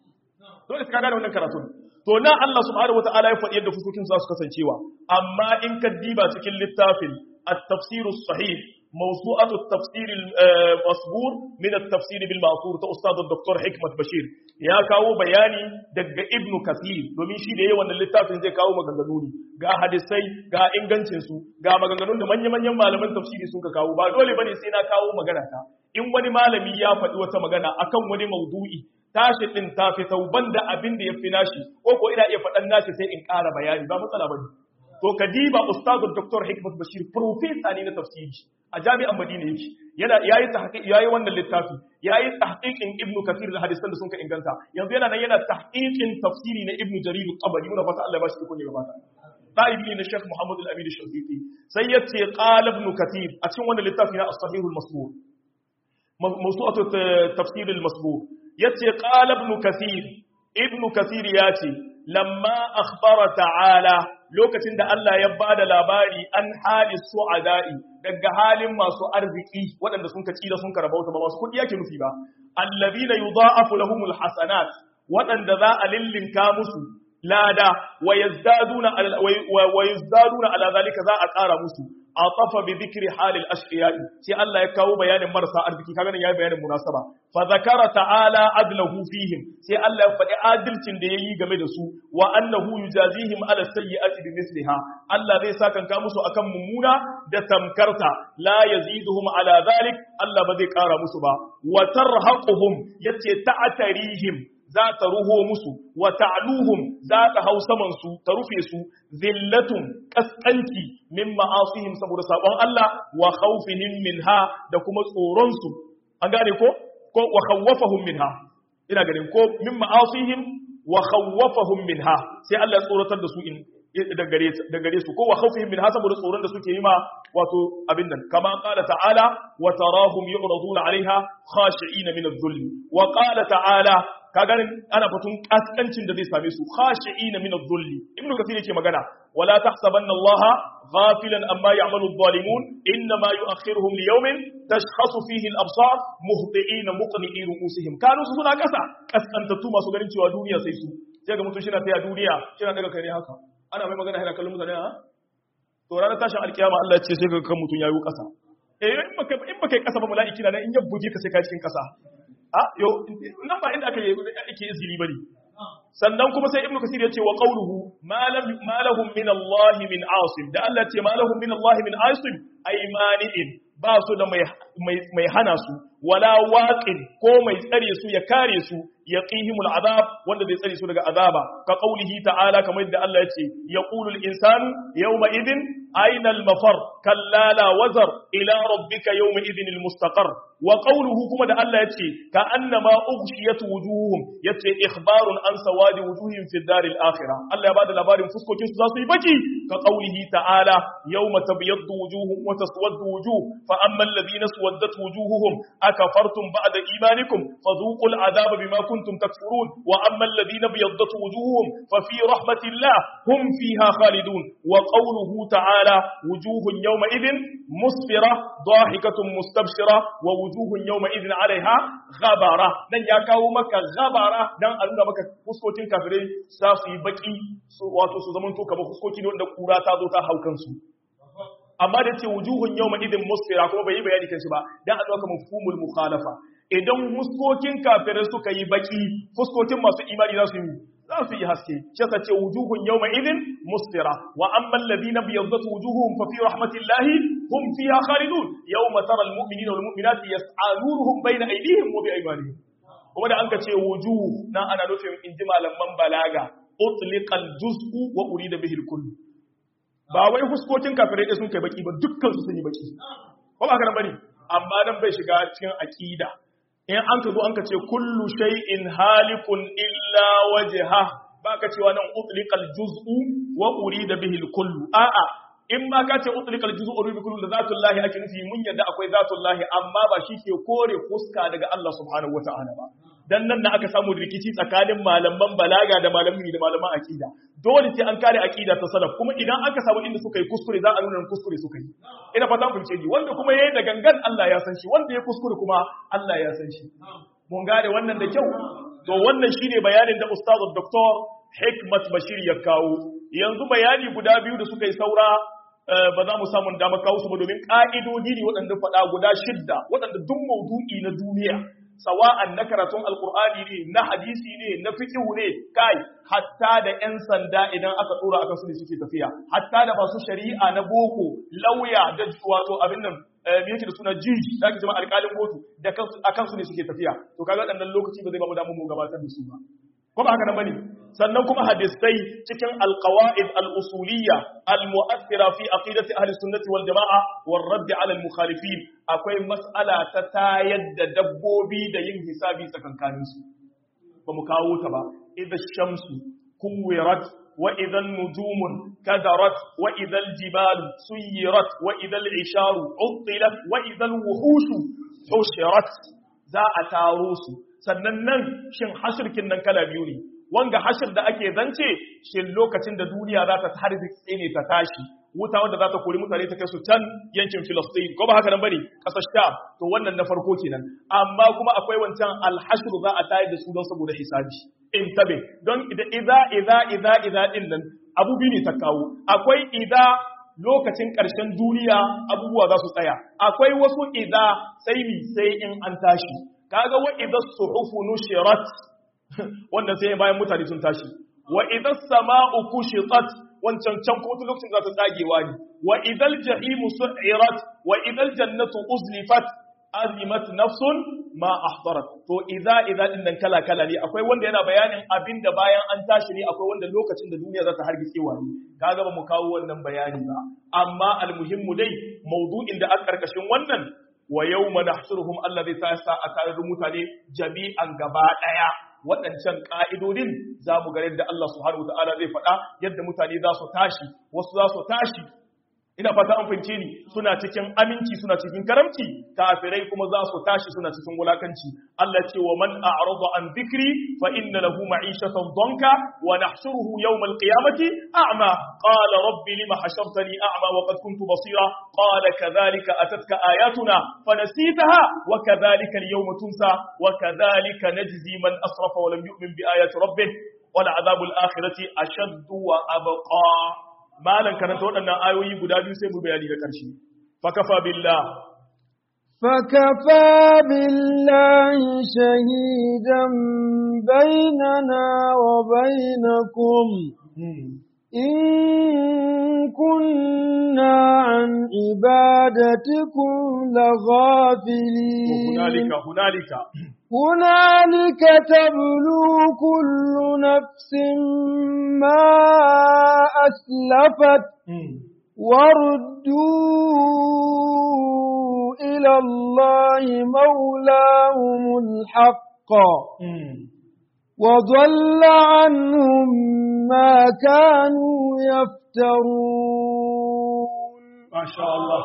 dole ka gane wannan karatun to na Allah subhanahu wataala ya faɗi yadda fuskokin za su kasancewa amma in ka diba cikin littafin at-tafsir as-sahih mawsu'atu at-tafsir al-masbur min at-tafsir bil ma'thur ta ustad dr hikmat bashir ya kawo bayani daga ibnu kathir domin shi da yayin wannan littafin zai kawo maganganu ne ga hadisai ga ingancin su ga maganganun da manya-manyan malaman tafsiri sun ka kawo ba dole bane sai na kawo magana ta in wani malami ya faɗi wata magana akan wani maudu'i tashi din ta fi tauban da abin da ya fi nashi ko ko ina iya faɗan nashi sai in ƙara bayani ba matsala bane to kadiba ustadu dr hikmat bashir professor ne na tafsiri a jami'an madina yake yana yayi tahqiq yayi wannan littafi yayi tahqiqin ibnu kathir da hadisan da sun ka inganta yanzu yana nan yana tahqiqin tafsiri na ibnu jarir al-qabari muna fata Allah ya bashi iko ne gaba ta ɗalibi na Sheikh Muhammad al-Amin al-Shafiqi sai yace qala ibn kathir a cikin wannan littafi na as-sahih al-masbur mawsu'atu tafsir al-masbur yace qala ibn kathir ibn kathir yace lamma akhbara ta'ala lokacin da Allah ya bada labari an hali su'ada'i daga halin masu arziki waɗanda sun ka tsira sun karabauta ba masu kuɗi yake nufi ba allazina yudha'afu lahumul hasanat waɗanda za a lillinka musu lada wa yazdaduna wa yazdaduna ala zalika za a ƙara musu atafa bi dhikri halil ashqiya'i sai Allah ya kawo bayanin marasa arziki kaga nan yayi bayanin munasaba fa zakara ta'ala adlahu fihim sai Allah ya faɗi adalcin da yayi game da su wa annahu yujazihim ala sayyi'ati bimithliha Allah zai saka ka musu akan mummuna da tamkarta la yaziduhum ala zalik Allah ba zai ƙara musu ba wa tarhaquhum yace ta'tarihim za ta ruho musu wa ta'luhum za ta hau saman su ta rufe su zillatun kaskanci min ma'asihim saboda sabon Allah wa khawfihim minha da kuma tsoron su an gane ko ko wa khawwafahum minha ina ganin ko min ma'asihim wa khawwafahum minha sai Allah ya tsoratar da su in da gare su ko wa khawfihim minha saboda tsoron da suke yi ma wato abin nan kama qala ta'ala wa tarahum yu'raduna 'alayha khashi'ina min adh-dhulm wa qala ta'ala ka ganin ana fatun kaskancin da zai same su khashi'ina min adh-dhulli ibnu kathir yake magana wala tahsabanna allaha ghafilan amma ya'malu adh-dhalimun inma yu'akhiruhum li yawmin tashkhasu fihi al-absar muhti'ina muqni'i ru'usihim kanu su suna kasa kaskantattu masu ganin cewa duniya sai su sai ga mutum shi na taya duniya shi na daga kai ne haka ana mai magana yana kallon mutane ha to ranar tashin alkiyama Allah ya ce sai ga kan mutum yayi kasa eh in baka in baka kasa ba mala'iki na in ya buge ka sai ka cikin kasa a yo nan ba inda aka yi ake izgili bane sannan kuma sai ibnu kasir yace wa qawluhu ma lam ma lahum min Allah min asim da Allah ce ma lahum min Allah min asim ay mani'in ba su da mai mai hana su wala waqin ko mai tsare su ya kare su yaqihimul azab wanda zai tsare su daga azaba ka qawlihi ta'ala kamar yadda Allah yace yaqulul insanu yawma idin أين المفر كلا لا وزر إلى ربك يومئذ المستقر وقوله كما ده الله يتي كأنما أغشيت وجوههم يتي إخبار عن سواد وجوههم في الدار الآخرة الله يبعد الأبار فسكو كنسو زاسو يبكي كقوله تعالى يوم تبيض وجوههم وتسود وجوه فأما الذين سودت وجوههم أكفرتم بعد إيمانكم فذوقوا العذاب بما كنتم تكفرون وأما الذين بيضت وجوههم ففي رحمة الله هم فيها خالدون وقوله تعالى تعالى وجوه يومئذ مسفرة ضاحكة مستبشرة ووجوه يومئذ عليها غبرة دان يا kawo maka gabara dan a nuna maka fuskokin kafirai za su yi baki wato su zaman to kamar fuskoki ne wanda kura ta zo ta haukan su amma da ce wujuhun yawma idin musfira kuma bai yi bayani kan shi ba dan a dauka mafhumul mukhalafa idan fuskokin kafirai suka yi baki fuskokin masu imani za su yi za su yi haske shi yasa ce wujuhun yawma idin musfira wa amma alladhina biyaddat wujuhuhum fa fi rahmatillahi hum fiha khalidun yawma tara almu'minina wal mu'minati yas'a nuruhum bayna aydihim wa bi aymanihim kuma da anka ce wujuh nan ana nufin inji malaman balaga utliqal juz'u wa urida bihi al ba wai fuskokin kafirai da sun kai baki ba dukkan su sun yi baki ko ba haka bane amma dan bai shiga cikin aqida in an ka zo an ka ce kullu shay'in halikun illa wajha baka cewa nan utliqal juz'u wa urida bihi al-kullu a'a in ma ka ce utliqal juz'u urida bihi kullu da zatullahi ake nufi mun yadda akwai zatullahi amma ba shi ke kore fuska daga Allah subhanahu wata'ala ba dan nan da aka samu rikici tsakanin malaman balaga da malamin da malaman aqida dole sai an kare aqida ta salaf kuma idan aka samu inda suka yi kuskure za a nuna kuskure suka yi ina fata kun ce wanda kuma yayi da gangan Allah ya san shi wanda ya kuskure kuma Allah ya san shi mun gane wannan da kyau to wannan shine bayanin da ustaz Dr. Hikmat Bashir ya kawo yanzu bayani guda biyu da suka yi saura ba za mu samu dama kawo su ba domin ka'idodi ne waɗanda faɗa guda shidda waɗanda duk maudu'i na duniya sawa'an na karatun alkur'ani ne na hadisi ne na fiqhu ne kai hatta da yan sanda idan aka dora akan su ne suke tafiya hatta da masu shari'a na boko lauya da wato abin nan me yake da suna jiji da ake jama'a alƙalin kotu da akan su ne suke tafiya to kaga waɗannan lokaci ba zai ba mu damu mu gabatar da su ba ko ba haka nan bane sannan kuma hadisai cikin alqawaid al-usuliyya al-mu'athira fi aqidati ahli sunnati wal jamaa war radd ala al-mukhalifin akwai mas'ala ta tayar da dabbobi da yin hisabi tsakankanin su ba mu kawo ta ba idha shamsu kuwirat wa idha an-nujumun kadarat wa idha al-jibalu suyirat wa idha al-isharu uttilat wa idha al-wuhushu hushirat za a taro su sannan nan shin hashirkin nan kala biyu ne wanga hashir da ake zance shin lokacin da duniya za ta harziki ne ta tashi wuta wanda za ta kori mutane ta kai su can yankin Filistin ko ba haka nan bane kasar Sham to wannan na farko kenan amma kuma akwai wancan alhashru za a tayar da su don saboda hisabi in tabe don idza idza idza idza din nan abu biyu ne ta kawo akwai idza lokacin ƙarshen duniya abubuwa za su tsaya akwai wasu idza sai mi sai in an tashi kaga wa idza suhufu nushirat wanda sai bayan mutane sun tashi wa idza sama'u kushitat wancan can ko wata lokacin za ta tsagewa ne wa idal jahimu su'irat wa idal jannatu uzlifat azimat nafsun ma ahdarat to idza idza din nan kala kala ne akwai wanda yana bayanin abinda bayan an tashi ne akwai wanda lokacin da duniya za ta hargitsewa ne kaga ba mu kawo wannan bayani ba amma almuhimmu dai maudu'in da aka karkashin wannan wa yawma nahsuruhum allazi ta'asa a tare mutane jami'an gaba daya waɗancan ƙa'idodin za mu ga yadda Allah subhanahu ta'ala zai faɗa yadda mutane za su tashi wasu za su tashi ina fata an fahimce ni suna cikin aminci suna cikin karamci kafirai kuma za su tashi suna cikin wulakanci Allah ce wa man a'rada an dhikri fa inna lahu ma'ishatan danka wa nahshuruhu yawm al-qiyamati a'ma qala rabbi lima hashartani a'ma wa qad kuntu basira qala kadhalika atatka ayatuna fanasitaha wa kadhalika al-yawma tunsa wa kadhalika najzi man asrafa wa lam yu'min bi ayati rabbih wal 'adhabu al-akhirati ashaddu wa abqa malan karanta waɗannan ayoyi guda biyu sai mu bayani da ƙarshe fakafa billah فكفى بالله شهيدا بيننا وبينكم إن كنا عن عبادتكم لغافلين هنالك هنالك هنالك تبلو كل نفس ما أسلفت وردوا إلى الله مولاهم الحق وضل عنهم ما كانوا يفترون ما شاء الله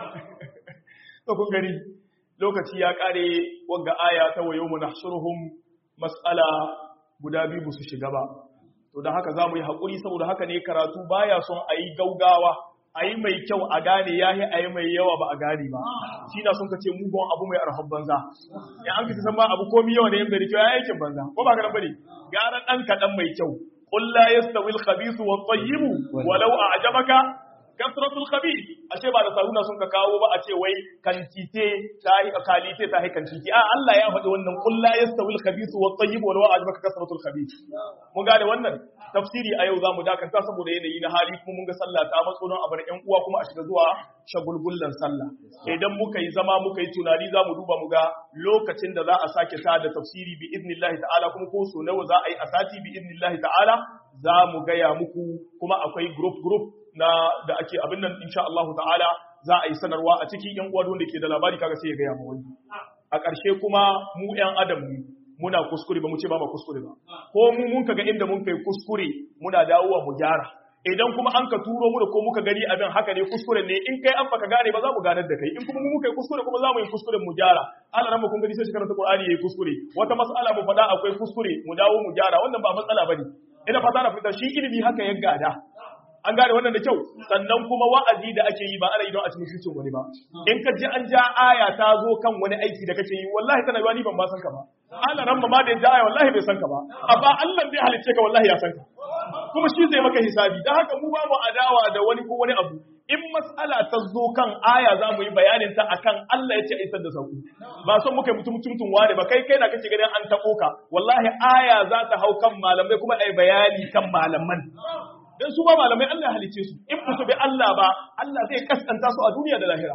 kun gani lokaci ya kare wagga aya ta wayo mu nahshuruhum mas'ala guda biyu su shiga ba to dan haka zamu yi hakuri saboda haka ne karatu baya son ayi gaugawa ayi mai kyau a gane yahi ayi mai yawa ba a gane ba shi na son ka ce mugun abu mai arhan banza ya an kace san ma abu komi yawa ne yanda da kyau yayin banza ko ba ka bane gara dan kadan mai kyau qul la yastawi al-khabithu wat-tayyib walau a'jabaka kasratul khabith ashe ba da saruna sun ka kawo ba a ce wai kantite ta yi kalite ta yi kantite a Allah ya faɗi wannan qul la yastawil khabith wa tayyib wa law ajbaka kasratul khabith mun gane wannan tafsiri a yau zamu dakanta saboda yanayi na hali kuma mun ga sallah ta matso don a bar ƴan uwa kuma a shiga zuwa shagulgullan sallah idan muka yi zama muka yi tunani zamu duba mu ga lokacin da za a sake ta da tafsiri bi idnillahi ta'ala kuma ko so nawa za a yi a sati bi idnillahi ta'ala za mu gaya muku kuma akwai group group na da ake abin nan insha Allah ta'ala za a yi sanarwa a cikin yan uwa wanda ke da labari kaga sai ya gaya mu wani a ƙarshe kuma mu yan adam ne muna kuskure ba mu ce ba ma kuskure ba ko mu mun kaga inda mun kai kuskure muna dawowa mu gyara idan kuma an ka turo mu da ko muka gani abin haka ne kuskure ne in kai an baka gane ba za mu ganar da kai in kuma mu muka yi kuskure kuma za mu yi kuskuren mu gyara Allah ran mu kun gani sai shi karanta Qur'ani yayi kuskure wata mas'ala mu faɗa akwai kuskure mu dawo mu gyara wannan ba matsala bane ina fata na fitar shi ilimi haka ya gada an gane wannan da kyau sannan kuma wa'azi da ake yi ba ana yi don a cikin mutuncin wani ba in ka ji an ja aya ta zo kan wani aiki da kake yi wallahi tana yiwa ni ban ma san ka ba Allah ran ma da ja aya wallahi bai san ka ba amma Allah bai halicce ka wallahi ya san ka kuma shi zai maka hisabi dan haka mu ba mu adawa da wani ko wani abu in mas'ala ta zo kan aya za mu yi bayanin ta akan Allah ya ce a isar da sauku ba son muka yi mutum mutum wane ba kai kai na kake ganin an taɓo ka wallahi aya za ta hau kan malamai kuma ai bayani kan malaman dan su ba malamai Allah halice su in ba su bi Allah ba Allah zai kaskanta su a duniya da lahira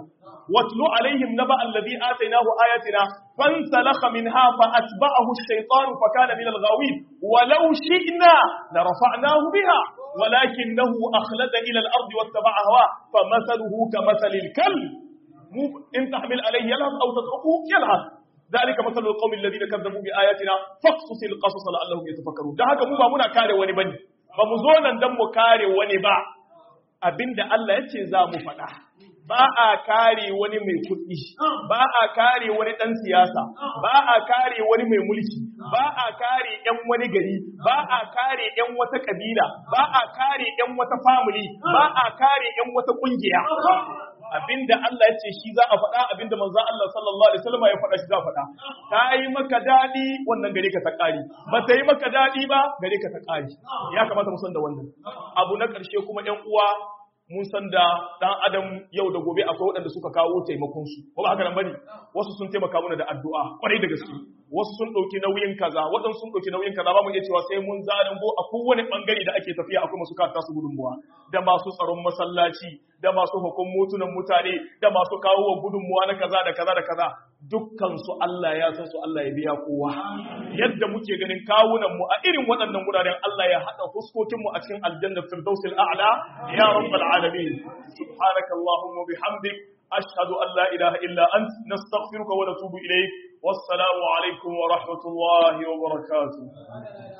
watlu alaihim naba alladhi atainahu ayatina fansalakha minha fa atba'ahu ash-shaytan fa kana min al-ghawin walau shi'na la rafa'nahu biha ولكنه أخلد إلى الأرض واتبع هواه فمثله كمثل الكلب إن تحمل عليه يلهث أو تتركه يلهث ذلك مثل القوم الذين كذبوا بآياتنا فاقصص القصص لعلهم يتفكرون ده haka mu ba muna kare wani bane ba mu zo nan dan mu kare wani ba abinda Allah yace za mu faɗa ba a kare wani mai kuɗi ba a kare wani ɗan siyasa ba a kare wani mai mulki ba a kare ƴan wani gari ba a kare ƴan wata kabila ba a kare ƴan wata family ba a kare ƴan wata ƙungiya abinda Allah ya ce shi za a faɗa abinda manzo Allah sallallahu alaihi wasallam ya faɗa shi za a faɗa ta yi maka daɗi wannan gare ka ta ƙari ba ta yi maka daɗi ba gare ka ta ƙari ya kamata mu san da wannan abu na ƙarshe kuma ƴan uwa mun san da ɗan adam yau da gobe akwai waɗanda suka kawo taimakon su ko ba haka nan bane wasu sun taimaka mana da addu'a kwarai da gaske wasu sun ɗauki nauyin kaza waɗansu sun ɗauki nauyin kaza ba mu iya cewa sai mun zarango a kowane ɓangare da ake tafiya akwai masu kata su gudunmuwa da masu tsaron masallaci da masu hukun motunan mutane da masu kawo wa gudunmuwa na kaza da kaza da kaza dukkan su Allah ya san su Allah ya biya kowa yadda muke ganin kawunan mu a irin waɗannan wuraren Allah ya haɗa fuskokin mu a cikin aljanna firdausil a'la ya rabbal alamin subhanakallahumma bihamdik ashhadu an la ilaha illa ant nastaghfiruka wa natubu ilayk wassalamu alaikum wa rahmatullahi wa barakatuh